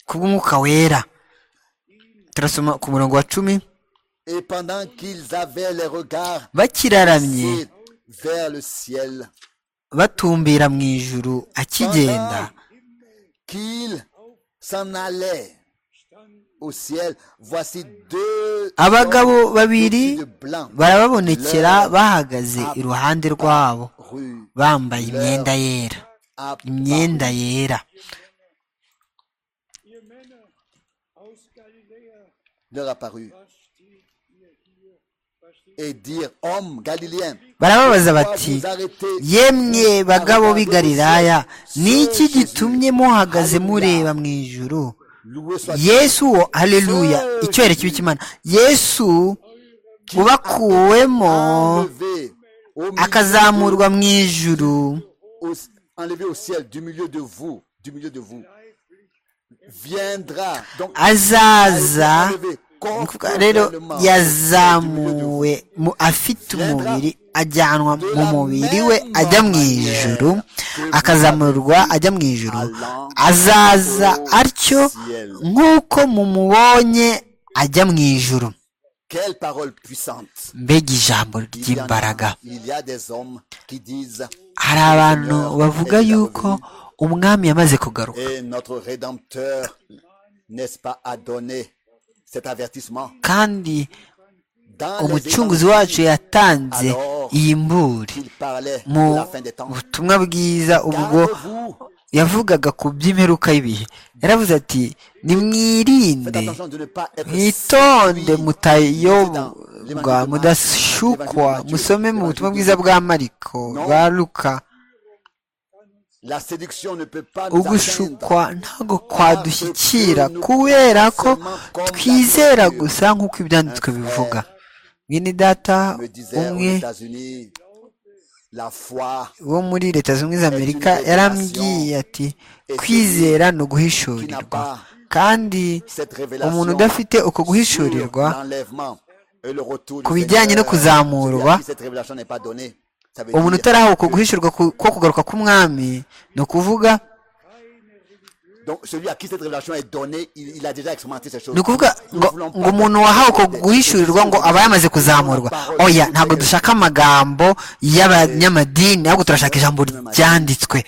ku bw'umwuka wera turasoma ku murongo wa cumi Et pendant qu'ils avaient les regards bakiraramye fixés vers le ciel, batumbira mu ijuru akigenda pendant qu'ils s'en allaient au ciel, voici deux abagabo hommes babiri vêtus de blanc, barababonekera leur bahagaze iruhande rwabo rue bambaye imyenda yera à imyenda yera leur apparut et dire Homme Galiléen, barababaza pourquoi bati vous arrêtez yemwe bagabo b'i galilaya ni iki Ce Jésus, gitumye muhagaze Alléluia. mureba mu ijuru Loué soit yesu wo haleluya icyubahiro kibi cy'imana yesu ubakuwemo enlevé au milieu akazamurwa mu ijuru au, enlevé au ciel du milieu de vous, du milieu de vous, viendra donc azaza enlevé ni ukuvuga rero corporellement yazamuwe mu afite umubiri ajyanwa mu mubiri we ajya mu ijuru akazamurwa ajya mu ijuru azaza atyo nk'uko mumubonye ajya mu ijuru Quelle parole puissante mbega ijambo il y, en ry'imbaraga a, il y a des hommes qui disent hari abantu bavuga yuko umwami yamaze kugaruka Et notre Rédempteur, n'est-ce pas, a donné cet avertissement kandi dans les umucunguzi évangiles. wacu yatanze iyi mburi Il parlait mu de la fin des temps. butumwa bwiza ubwo Gardez-vous, yavugaga ku by'imperuka y'ibihe yaravuze ati faites nimwirinde attention de ne pas être mwitonde séduit. C'est mutayobwa dans l'évangile de Marc, mudashukwa l'évangile de Matthieu, musome mu butumwa l'évangile bwiza de- bwa mariko bwa luka La séduction ne peut pas nous atteindre. ugushukwa ntabwo kwadushyikira kubera ko twizera gusa nk'uko ibyanditswe bivuga mwene data Me disait aux umwe États-Unis wo muri leta zunze ubumwe za amerika yarambwiye ati kwizera ni uguhishurirwa kandi umuntu udafite uko guhishurirwa ku bijyanye no kuzamurwa umuntu utaraha uko guhishurwa ko kugaruka k'umwami ni ukuvuga ni ukuvuga ngo ngo umuntu wahawe uko guhishurirwa ngo aba yamaze kuzamurwa oya ntabwo dushaka amagambo y'abanyamadini ahubwo turashaka ijambo ryanditswe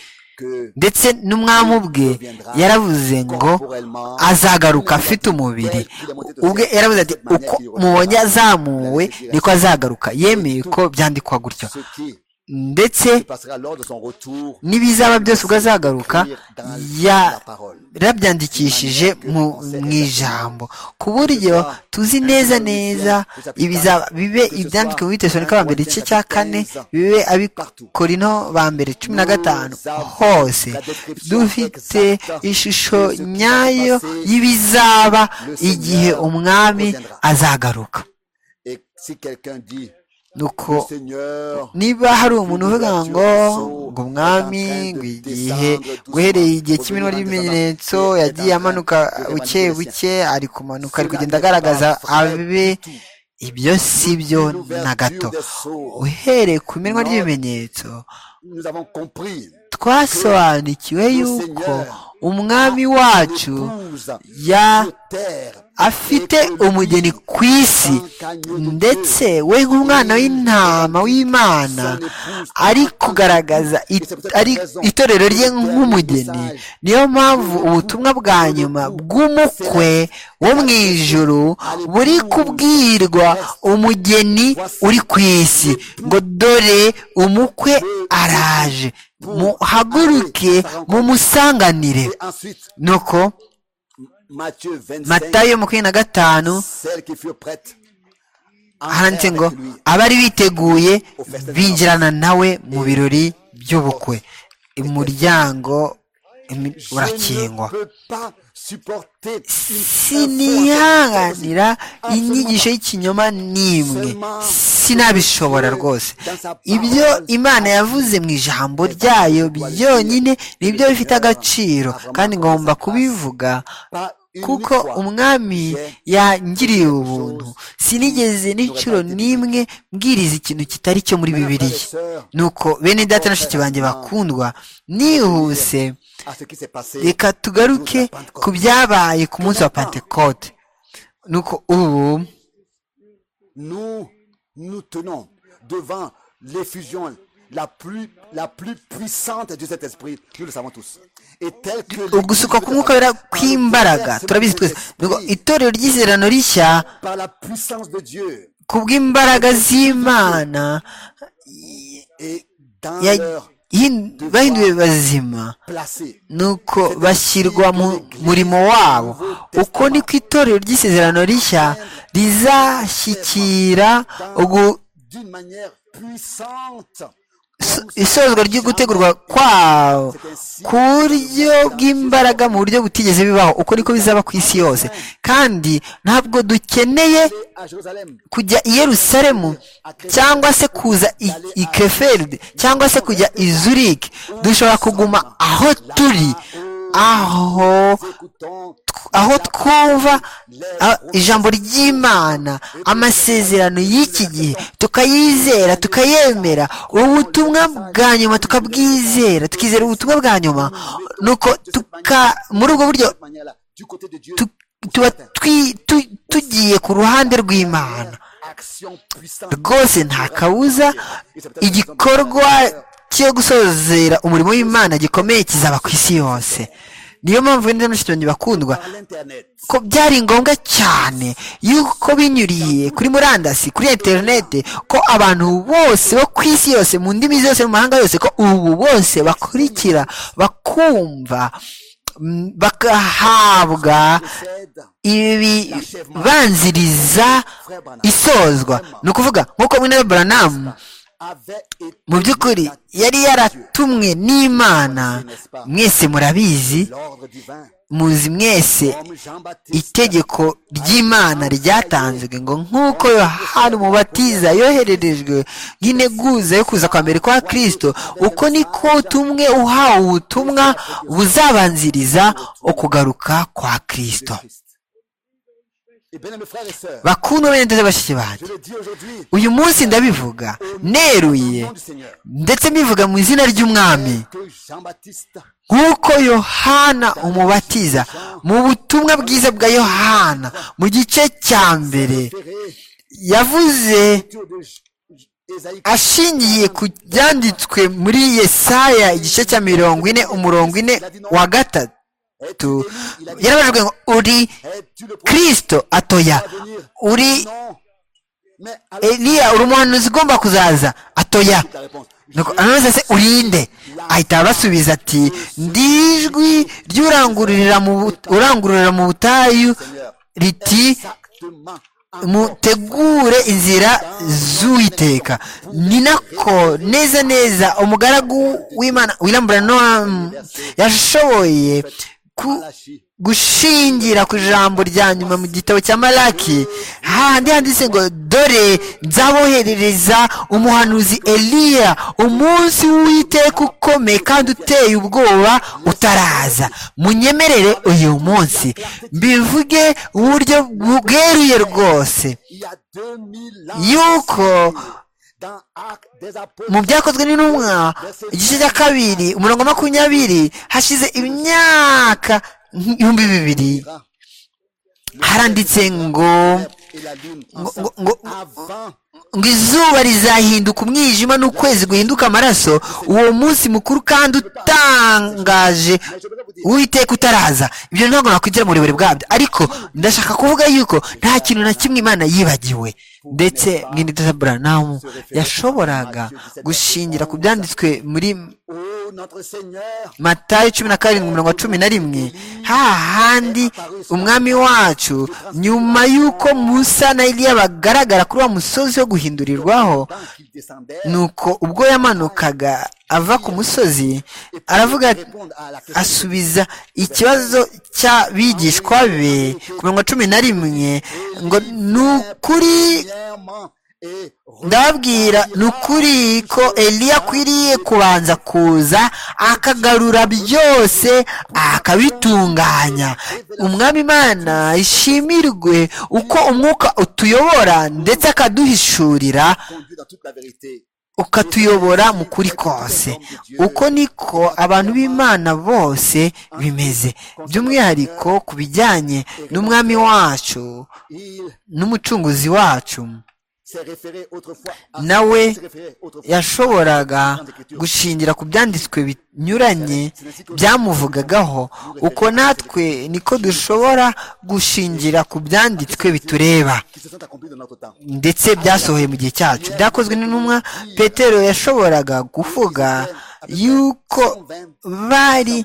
ndetse n'umwami ubwe yaravuze ngo azagaruka afite umubiri ubwe yaravuze ati uko mubonye azamuwe niko azagaruka yemeye ko byandikwa gutyo ndetse n'ibizaba byose ubwo azagaruka yarabyandikishije mu ijambo ku buryo tuzi neza neza bibe ibyanditswe muri tesalonika ba mbere igice cya kane bibe abikorino ba mbere cumi na gatanu hose dufite ishusho nyayo y'ibizaba igihe umwami azagaruka nuko niba hari umuntu uvuga ngo ngo umwami ngo igihe guhereye igihe cy'iminwa ry'ibimenyetso yagiye amanuka buke buke ari kumanuka ari kugenda agaragaza abe ibyo si byo na gato uhereye ku minwa ry'ibimenyetso twasobanukiwe yuko umwami wacu ya afite umugeni ku isi ndetse we nk'umwana w'intama w'imana ari kugaragaza itorero rye nk'umugeni niyo mpamvu ubutumwa bwa nyuma bw'umukwe wo mu ijoro buri kubwirwa umugeni uri ku isi ngo dore umukwe araje muhaguruke mumusanganire nuko matayo makumyabiri na gatanu handitse ngo abari biteguye binjirana nawe mu birori by'ubukwe umuryango urakingwa sinihanganira inyigisho y'ikinyoma n'imwe sinabishobora rwose ibyo imana yavuze mu ijambo ryayo byonyine nibyo bifite agaciro kandi ngomba kubivuga kuko umwami yangiriye ubuntu sinigeze n'inshuro n'imwe mbwiriza ikintu kitari cyo muri bibiliya nuko bene data na banjye bakundwa nihuse reka tugaruke ku byabaye ku munsi wa pantekote nuko ubu ugusuka k'umwuka wera kw'imbaraga turabizi twese itorero ry'izerano rishya ku bw'imbaraga z'imana bahinduwe bazima nuko bashyirwa mu murimo wabo uko niko itorero ry'isezerano rishya rizashyikira isozwa ryo gutegurwa kwawo ku buryo bw'imbaraga mu buryo butigeze bibaho uko niko bizaba ku isi yose kandi ntabwo dukeneye kujya i Yerusalemu cyangwa se kuza i keferide cyangwa se kujya i zurike dushobora kuguma aho turi aho aho twumva ijambo ry'imana amasezerano y'iki gihe tukayizera tukayemera ubutumwa bwa nyuma tukabwizera tukizera ubutumwa bwa nyuma nuko muri ubwo buryo tuba tugiye ku ruhande rw'imana rwose nta kabuza igikorwa cyo gusozera umurimo w'imana gikomeye kizaba ku isi yose niyo mpamvu wenda banjye bakundwa ko byari ngombwa cyane yuko binyuriye kuri murandasi kuri interineti ko abantu bose bo ku isi yose mu ndimi zose mu mahanga yose ko ubu bose bakurikira bakumva bagahabwa ibibanziriza isozwa ni ukuvuga nk'uko mwene buranamu mu by'ukuri yari yaratumwe n'imana mwese murabizi muzi mwese itegeko ry'imana ryatanzwe ngo nk'uko yohani umubatiza yohererejwe nk'integuza yo kuza kwa mbere kwa kirisito uko niko tumwe uhawe ubutumwa buzabanziriza ukugaruka kwa kirisito bakuno bene ndetse bashiki banjye uyu munsi ndabivuga neruye ndetse mbivuga mu izina ry'umwami nk'uko yohana umubatiza mu butumwa bwiza bwa yohana mu gice cya mbere yavuze ashingiye ku byanditswe muri yesaya igice cya mirongo ine umurongo ine wa gatatu yarabajwe ngo uri kirisito atoya uri eliya uri umuhanuzi ugomba kuzaza atoya anoza se urinde ahita abasubiza ati ndijwi ry'urangururira mu butayu riti mutegure inzira z'uwiteka ni nako neza neza umugaragu w'imana wirambura noamu yashoboye gushingira ku ijambo rya nyuma mu gitabo cya malaki handi handitse ngo dore nzaboherereza umuhanuzi eliya umunsi w'uwiteka ukomeye kandi uteye ubwoba utaraza munyemerere uyu munsi mbivuge uburyo bweruye rwose yuko mu byakozwe n'intumwa igice cya kabiri umurongo makumyabiri hashize imyaka ibihumbi bibiri haranditse ngo ngo izuba rizahinduka umwijima n'ukwezi guhinduka amaraso uwo munsi mukuru kandi utangaje witeka utaraza ibyo ntabwo nakwigira mu burebure bwabyo ariko ndashaka kuvuga yuko nta kintu na kimwe imana yibagiwe ndetse mwindiza buranamu yashoboraga gushingira ku byanditswe muri matayo cumi na karindwi mirongo cumi na rimwe hahandi umwami wacu nyuma y'uko musa na iriya bagaragara kuri wa musozi wo guhindurirwaho nuko ubwo yamanukaga ava ku musozi aravuga asubiza ikibazo cy'abigishwa be ku mirongo cumi na rimwe ngo ni ukuri ndababwira ni ukuri ko eliya akwiriye kubanza kuza akagarura byose akabitunganya umwami imana ishimirwe uko umwuka utuyobora ndetse akaduhishurira ukatuyobora mu kuri kose uko niko abantu b'imana bose bimeze by'umwihariko ku bijyanye n'umwami wacu n'umucunguzi wacu nawe yashoboraga gushingira ku byanditswe binyuranye byamuvugagaho uko natwe niko dushobora gushingira ku byanditswe bitureba ndetse byasohoye mu gihe cyacu byakozwe n'intumwa petero yashoboraga kuvuga yuko bari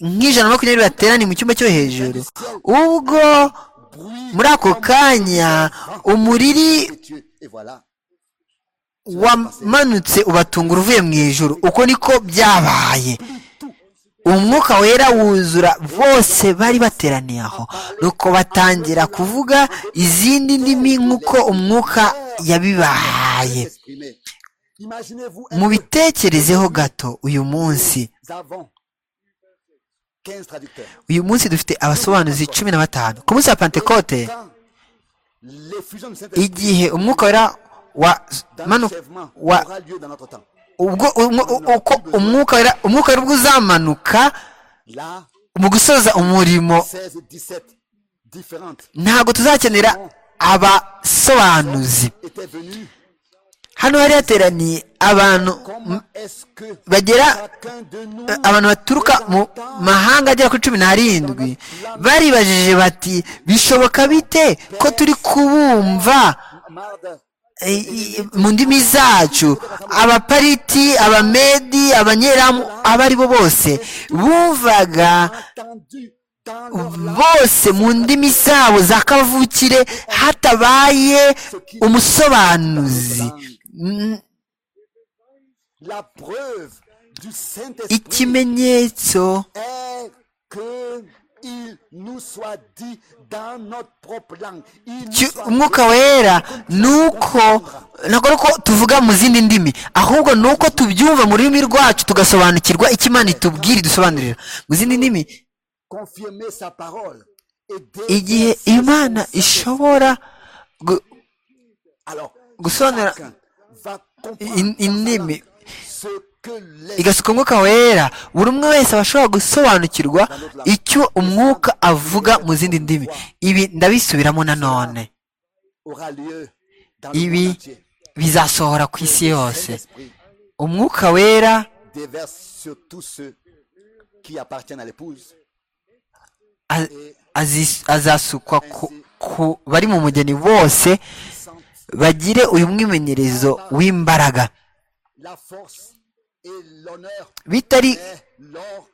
nk'ijana na makumyabiri bateraniye mu cyumba cyo hejuru ubwo muri ako kanya umuriri wamanutse ubatunga uvuye mu ijoro uko niko byabaye umwuka wera wuzura bose bari bateraniye aho nuko batangira kuvuga izindi ndimi nk'uko umwuka yabibahaye mubitekerezeho gato uyu munsi uyu munsi dufite abasobanuzi cumi na batanu ku munsi wa pantekote igihe umwuka wera wa umwuka wera ubwo uzamanuka mu gusoza umurimo ntabwo tuzakenera abasobanuzi hano hari hateraniye abantu bagera abantu baturuka mu mahanga agera kuri cumi n'arindwi baribajije bati bishoboka bite ko turi kubumva mu ndimi zacu abapariti abamedi abanyeramu abo ari bo bose bumvaga bose mu ndimi zabo za kavukire hatabaye umusobanuzi ikimenyetso Ki- umwuka wera nuko ntabwo ari uko tuvuga mu zindi ndimi ahubwo ni uko tubyumva mu rurimi rwacu tugasobanukirwa icyo imana itubwira idusobanurira mu zindi ndimi igihe imana ishobora gu- gusobanura in- indimi igasuka umwuka wera buri umwe wese aba ashobora gusobanukirwa icyo umwuka avuga mu zindi ndimi ibi ndabisubiramo nanone ibi bizasohora ku isi yose umwuka wera déverse sur tous ceux qui appartiennent à l'épouse. a- azis- azasukwa ku- ku bari mu mugeni bose bagire uyu mwimenyerezo w'imbaraga La force et l'honneur bitari est l'or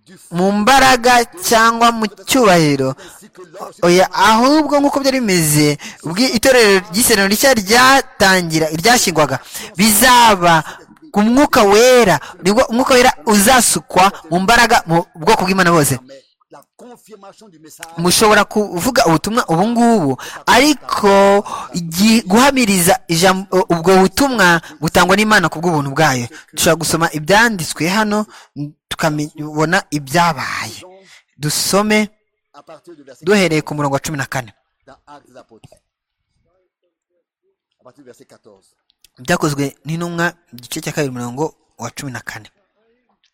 du feu mu mbaraga cyangwa mu cyubahiro ainsi que l'or. oya ahubwo nk'uko byari bimeze ubwo itorero ry'isezerano rishya ryatangira ryashyirwaga bizaba ku mwuka wera nibwo umwuka wera uzasukwa mu mbaraga mu bwoko bw'imana bose Mais la confirmation du message mushobora kuvuga ubutumwa ubu ngubu ariko igi- guhamiriza ijambo ubwo butumwa butangwa n'imana ku bw'ubuntu bwayo dushobora gusoma ibyanditswe hano tukabona ibyabaye dusome à partir du verset duhereye ku murongo wa cumi na kane dans Actes des Apôtres. À partir du verset 14. byakozwe n'intumwa igice cya kabiri umurongo wa cumi na kane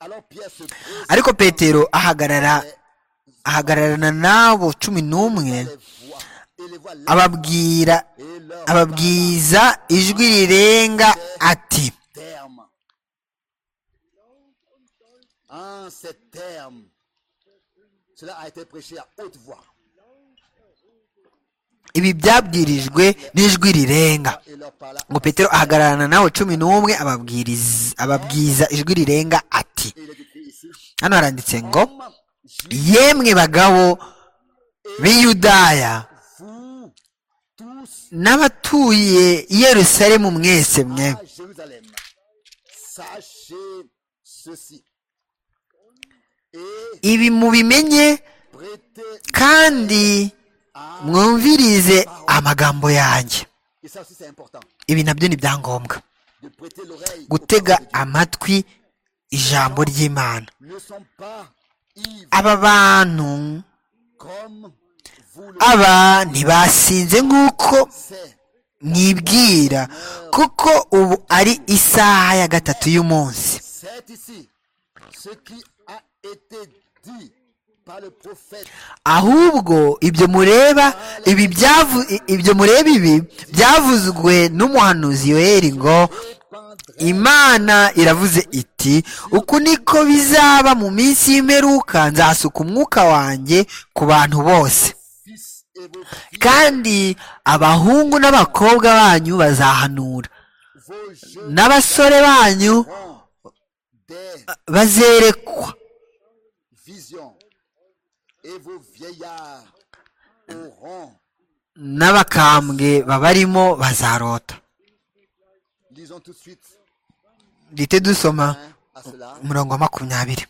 Alors Pierre se dresse ariko petero ahagarara ahagararana n'abo cumi les n'umwe voix et les voix lèvres ababwira et leurs ababwiza ijwi rirenga ati termes. En ces termes, cela a été prêché à haute voix ibi byabwirijwe n'ijwi rirenga et leur parla ngo petero ahagararana n'abo cumi n'umwe ababwiriza ababwiza ijwi rirenga ati Et il est écrit ici, hano haranditse ngo Hommes, Juifs, yemwe bagabo b'iyudaya vous tous n'abatuye i yerusalemu mwese mwe à Jérusalem, sachez ceci et ibi mubimenye prêtez. kandi mwumvirize amagambo yanjye Et ça aussi c'est important ibi nabyo ni byangombwa de prêter l'oreille. aux gutega paroles de Dieu. amatwi ijambo ry'imana Ne sont pas ivres aba bantu comme vous le aba ntibasinze nk'uko savez. mwibwira kuko ubu ari isaha ya gatatu y'umunsi C'est ici ce qui a été dit par le prophète ahubwo ibyo mureba ibi byavu i- ibyo mureba ibi byavuzwe n'umuhanuzi yoheri ngo imana iravuze iti uku niko bizaba mu minsi y'imperuka nzasuka umwuka wanjye ku bantu bose Fils et vos, kandi abahungu n'abakobwa banyu bazahanura vos jeux n'abasore banyu ont des bazerekwa visions et vos vieillards auront. n'abakambwe babarimo bazarota Lisons tout de suite duhite dusoma hein, à cela. umurongo wa makumyabiri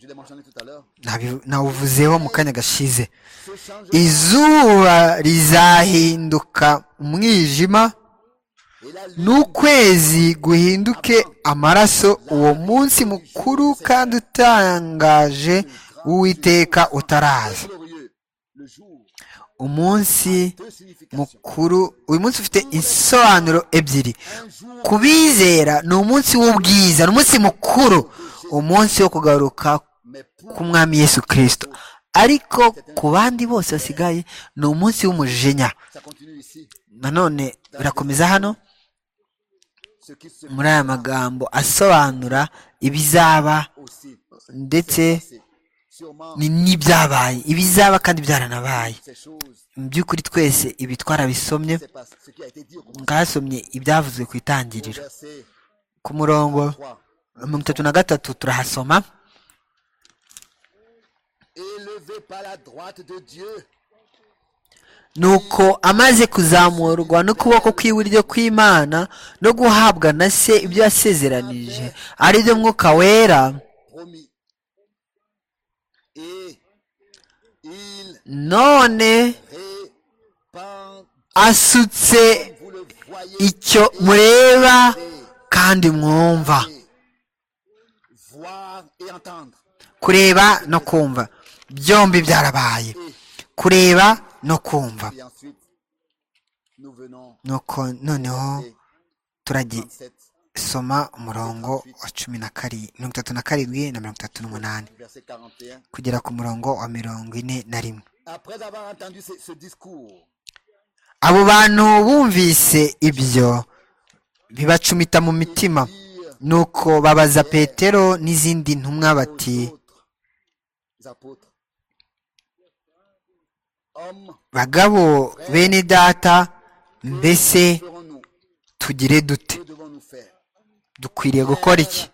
Je l'ai mentionné tout à l'heure. Nabi- nawuvuzeho mu kanya gashize Ce changement izuba rizahinduka umwijima et la lune n'ukwezi guhinduke amaraso uwo munsi mukuru kandi utangaje w'uwiteka utaraza glorieux, le jour, umunsi deux significations. mukuru uyu munsi ufite insobanuro ebyiri Un jour kubizera ni umunsi w'ubwiza ni umunsi mukuru umunsi wo kugaruka mais pour k'umwami yesu kirisito ariko ku bandi bose basigaye ni umunsi w'umujinya ça continue ici. nanone birakomeza hano Ce qui se muri aya magambo asobanura ibizaba aussi. ndetse C'est Sûrement ni- n'ibyabaye ibizaba kandi byaranabaye ces choses, mu by'ukuri twese ibi twarabisomye c'est pas ce qui a été dit au commencement. mwasomye ibyavuzwe ku itangiriro Verset ku murongo 3. mirongo itatu na gatatu turahasoma Élevé par la droite de Dieu, nuko amaze kuzamurwa n'ukuboko kw'iburyo kw'imana no guhabwa na se ibyo yasezeranije ari byo mwuka wera promis. Et none asutse icyo mureba kandi mwumva kureba no kumva byombi byarabaye kureba no kumva nuko noneho turagisoma umurongo wa cumi na karindwi mirongo itatu na karindwi na mirongo itatu n'umunani kugera ku murongo wa mirongo ine na rimwe abo bantu bumvise ibyo bibacumita mu mitima nuko babaza petero n'izindi ntumwa bati bagabo bene data mbese tugire dute dukwiriye gukora iki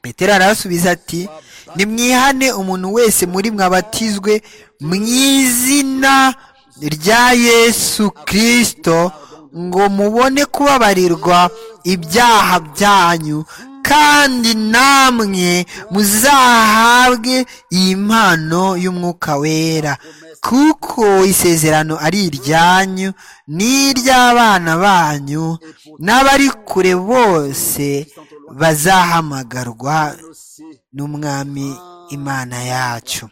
petero arasubiza ati nimwihane umuntu wese muri mwabatizwe mu izina rya yesu kirisito ngo mubone kubabarirwa ibyaha byanyu kandi namwe muzahabwe iyi mpano y'umwuka wera kuko isezerano ari iryanyu n'iry'abana banyu n'abari kure bose bazahamagarwa n'umwami imana yacu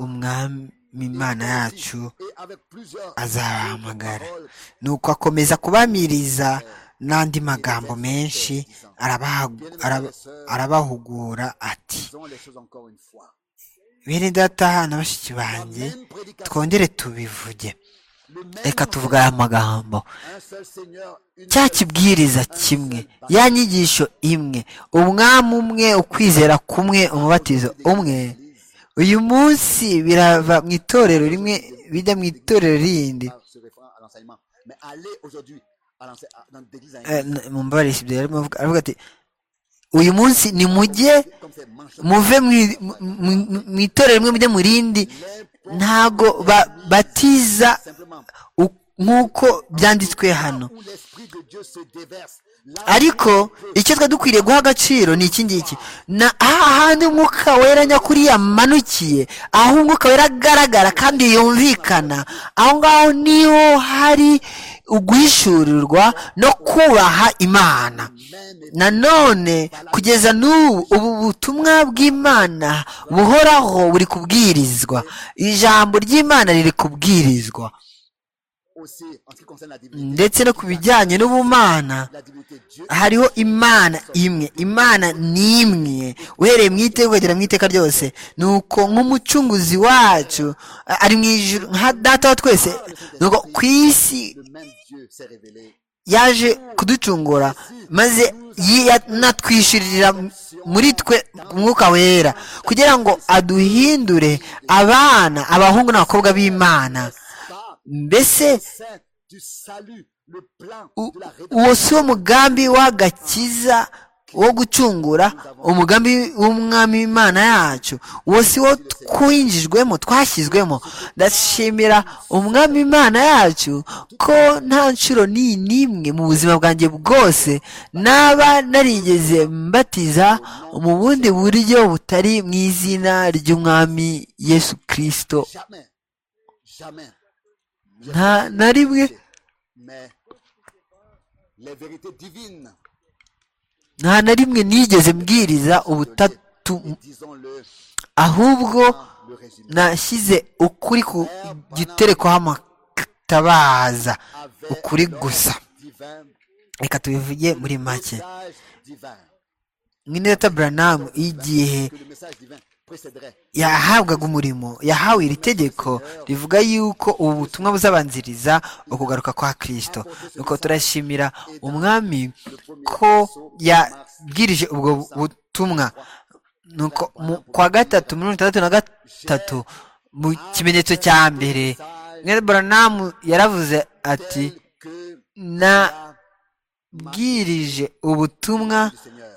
umwami imana yacu azabahamagara nuko akomeza kubamiriza n'andi magambo menshi arabahugura ati bene data na bashiki banjye twongere tubivuge reka tuvuge aya magambo cya kibwiriza kimwe ya nyigisho imwe umwami umwe ukwizera kumwe umubatizo umwe uyu munsi birava mu itorero rimwe bijya mu itorero rindi mumbabarira ibyo yarimo aravuga ati uyu munsi ni mujye muve mu itorero rimwe mujye mu rindi ntabwo batiza nk'uko byanditswe hano ariko icyo twa dukwiriye guha agaciro ni iki ngiki ni ahandi umwuka wera nyakuri yamanukiye aho umwuka wera agaragara kandi yumvikana aho ngaho niho hari uguhishurirwa no kubaha imana nanone kugeza n'ubu ubu butumwa bw'imana buhoraho buri kubwirizwa ijambo ry'imana riri kubwirizwa ndetse no ku bijyanye n'ubumana hariho imana imwe imana ni imwe uhereye mu iteka ukagera mu iteka ryose ni uko nk'umucunguzi wacu ari mu ijuru nka data wa twese ni uko ku isi yaje kuducungura maze yanatwishyurira muri twe umwuka wera kugira ngo aduhindure abana abahungu n'abakobwa b'imana mbese uwo si wo mugambi w'agakiza wo gucungura umugambi w'umwami w'imana yacu uwo si wo twinjijwemo twashyizwemo ndashimira umwami w'imana yacu ko nta nshuro n'imwe mu buzima bwanjye bwose naba narigeze mbatiza mu bundi buryo butari mu izina ry'umwami yesu kirisito nta na rimwe nta na rimwe nigeze mbwiriza ubutatu ahubwo nashyize ukuri ku giterekwaho amatabaza ukuri gusa reka tubivuge muri make mwineta buranamu igihe yahabwaga umurimo yahawe iri tegeko rivuga yuko ubu butumwa buzabanziriza ukugaruka kwa kirisito nuko turashimira umwami ko yabwirije ubwo butumwa nuko kwa gatatu mirongo itandatu na gatatu mu kimenyetso cya mbere mwereborandamu yaravuze ati nabwirije ubutumwa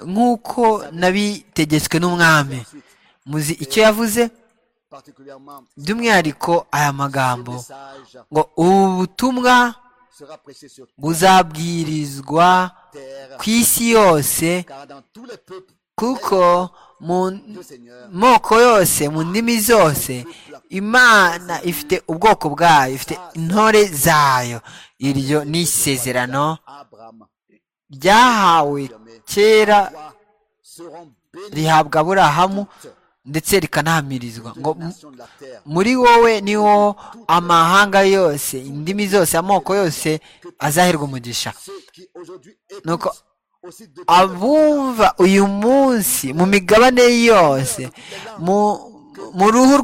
nk'uko nabitegetswe n'umwami muzi icyo yavuze by'umwihariko aya magambo ngo ubu butumwa buzabwirizwa ku isi yose kuko mu moko yose mu ndimi zose imana ifite ubwoko bwayo ifite intore zayo iryo ni isezerano ryahawe kera rihabwa aburahamu ndetse rikanahamirizwa ngo muri wowe niho amahanga yose indimi zose amoko yose azaherwa umugisha nuko abumva uyu munsi mu migabane yose mu ruhu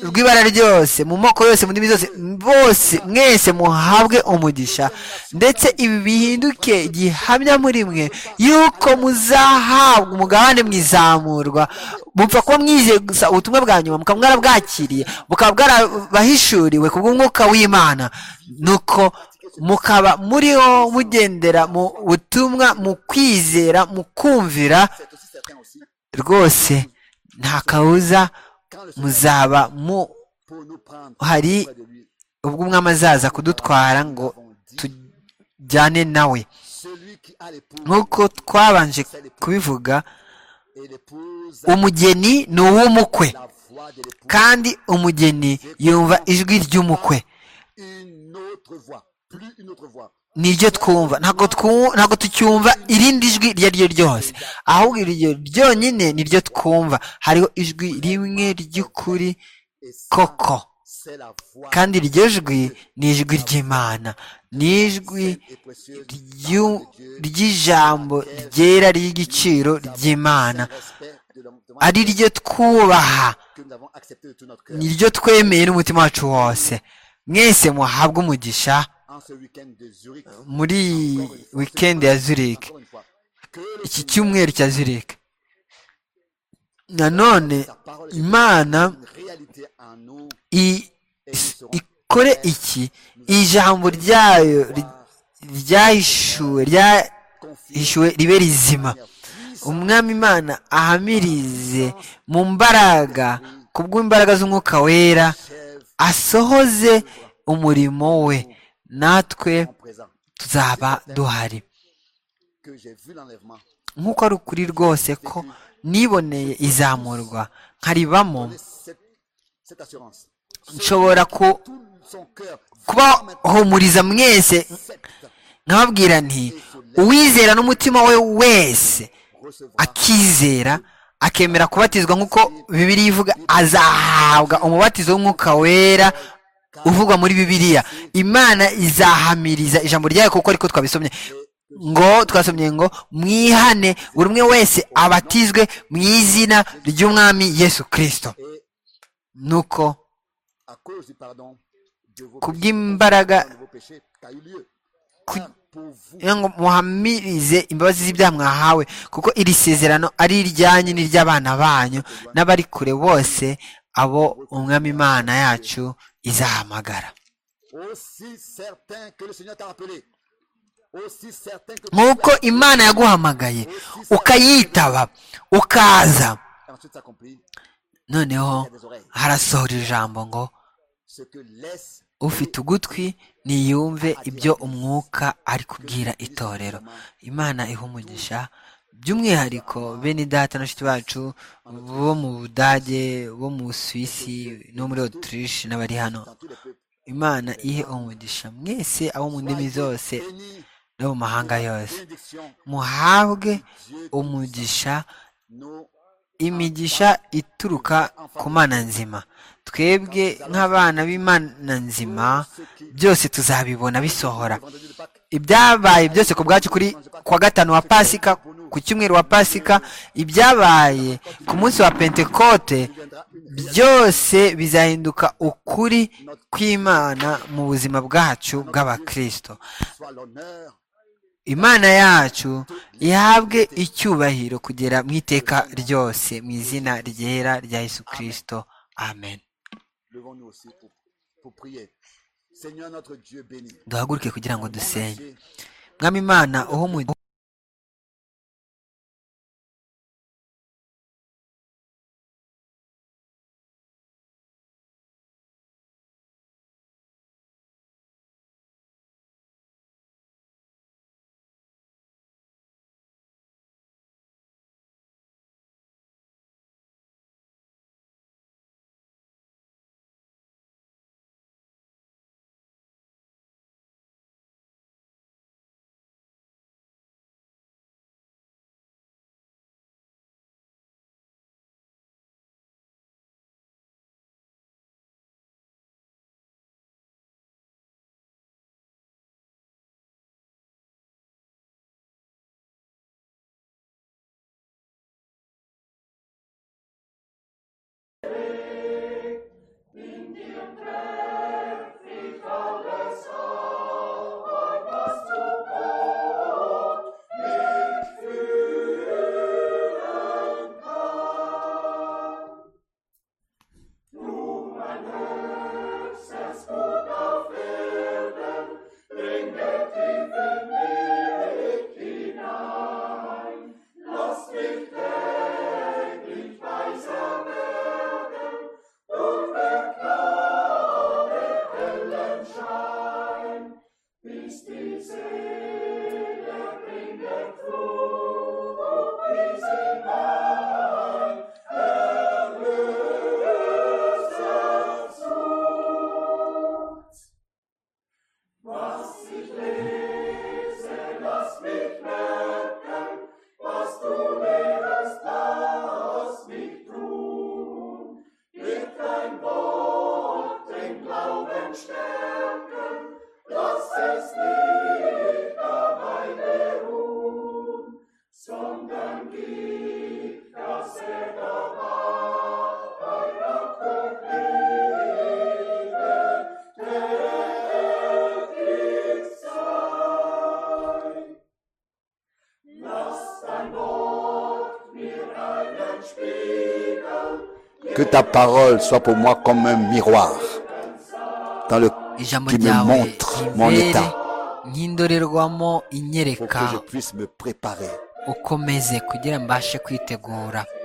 rw'ibara ryose mu moko yose mu ndimi zose bose mwese muhabwe umugisha ndetse ibi bihinduke gihamya muri mwe yuko muzahabwa umugabane mwizamurwa mupfa kuba mwizeye gusa ubutumwa bwa nyuma mukaba mwarabwakiriye bukaba bwarabahishuriwe ku bw'umwuka w'imana nuko mukaba muriho mugendera mu butumwa mu kwizera mu kumvira rwose nta kawuza muzaba mu hari ubwo umwami azaza kudutwara ngo tujyane nawe nk'uko twabanje kubivuga umugeni ni uw'umukwe kandi umugeni yumva ijwi ry'umukwe niryo twumva ntabwo tucyumva irindi jwi iryo ari ryo ryose ahubwo iryo ryonyine niryo twumva hariho ijwi rimwe ry'ukuri koko kandi iryo jwi ni ijwi ry'imana ni ijwi ry'ijambo ryera ry'igiciro ry'imana ari ryo twubaha niryo twemeye n'umutima wacu wose mwese muhabwe umugisha muri wikendi ya zurike iki cyumweru cya zurike nanone imana ikore iki ijambo ryayo ryahishuwe ryahishuwe ribe rizima umwami imana ahamirize mu mbaraga ku bw'imbaraga z'umwuka wera asohoze umurimo we natwe tuzaba duhari nk'uko ari ukuri rwose ko niboneye izamurwa nkaribamo nshobora kubahumuriza mwese nkababwira nti uwizera n'umutima we wese akizera akemera kubatizwa nk'uko bibiri ivuga azahabwa umubatizo w'umwuka wera uvugwa muri bibiliya imana izahamiriza ijambo ryayo kuko ariko twabisomye ngo twasomye ngo mwihane buri umwe wese abatizwe mu izina ry'umwami yesu kirisito nuko ku bw'imbaraga ngo muhamirize imbabazi z'ibyaha mwahawe kuko iri sezerano ari iryanyu n'iry'abana banyu n'abari kure bose abo umwami imana yacu izahamagara nk'uko imana yaguhamagaye ukayitaba ukaza noneho harasohora ijambo ngo ufite ugutwi niyumve ibyo umwuka ari kubwira itorero imana ihumugisha by'umwihariko bene data n'abashyitsi bacu bo mu budage bo mu suwisi no muri otirishe n'abari hano imana ihe umugisha mwese abo mu ndimi zose no mu mahanga yose muhabwe umugisha imigisha ituruka ku mana nzima twebwe nk'abana b'imana nzima byose tuzabibona bisohora ibyabaye byose ku bwacu kuri kuwa gatanu wa pasika ku cyumweru wa pasika ibyabaye ku munsi wa pentekote byose bizahinduka ukuri kw'imana mu buzima bwacu bw'abakirisito imana yacu ihabwe icyubahiro kugera mu iteka ryose mu izina ryera rya yesu kirisito amen duhaguruke kugira ngo dusenye mwami imana uho mu Que ta parole soit pour moi comme un miroir dans le, ijambo qui me ryawe montre mon ribere état nk'indorerwamo pour que je inyereka puisse me préparer ukomeze kugira mbashe kwitegura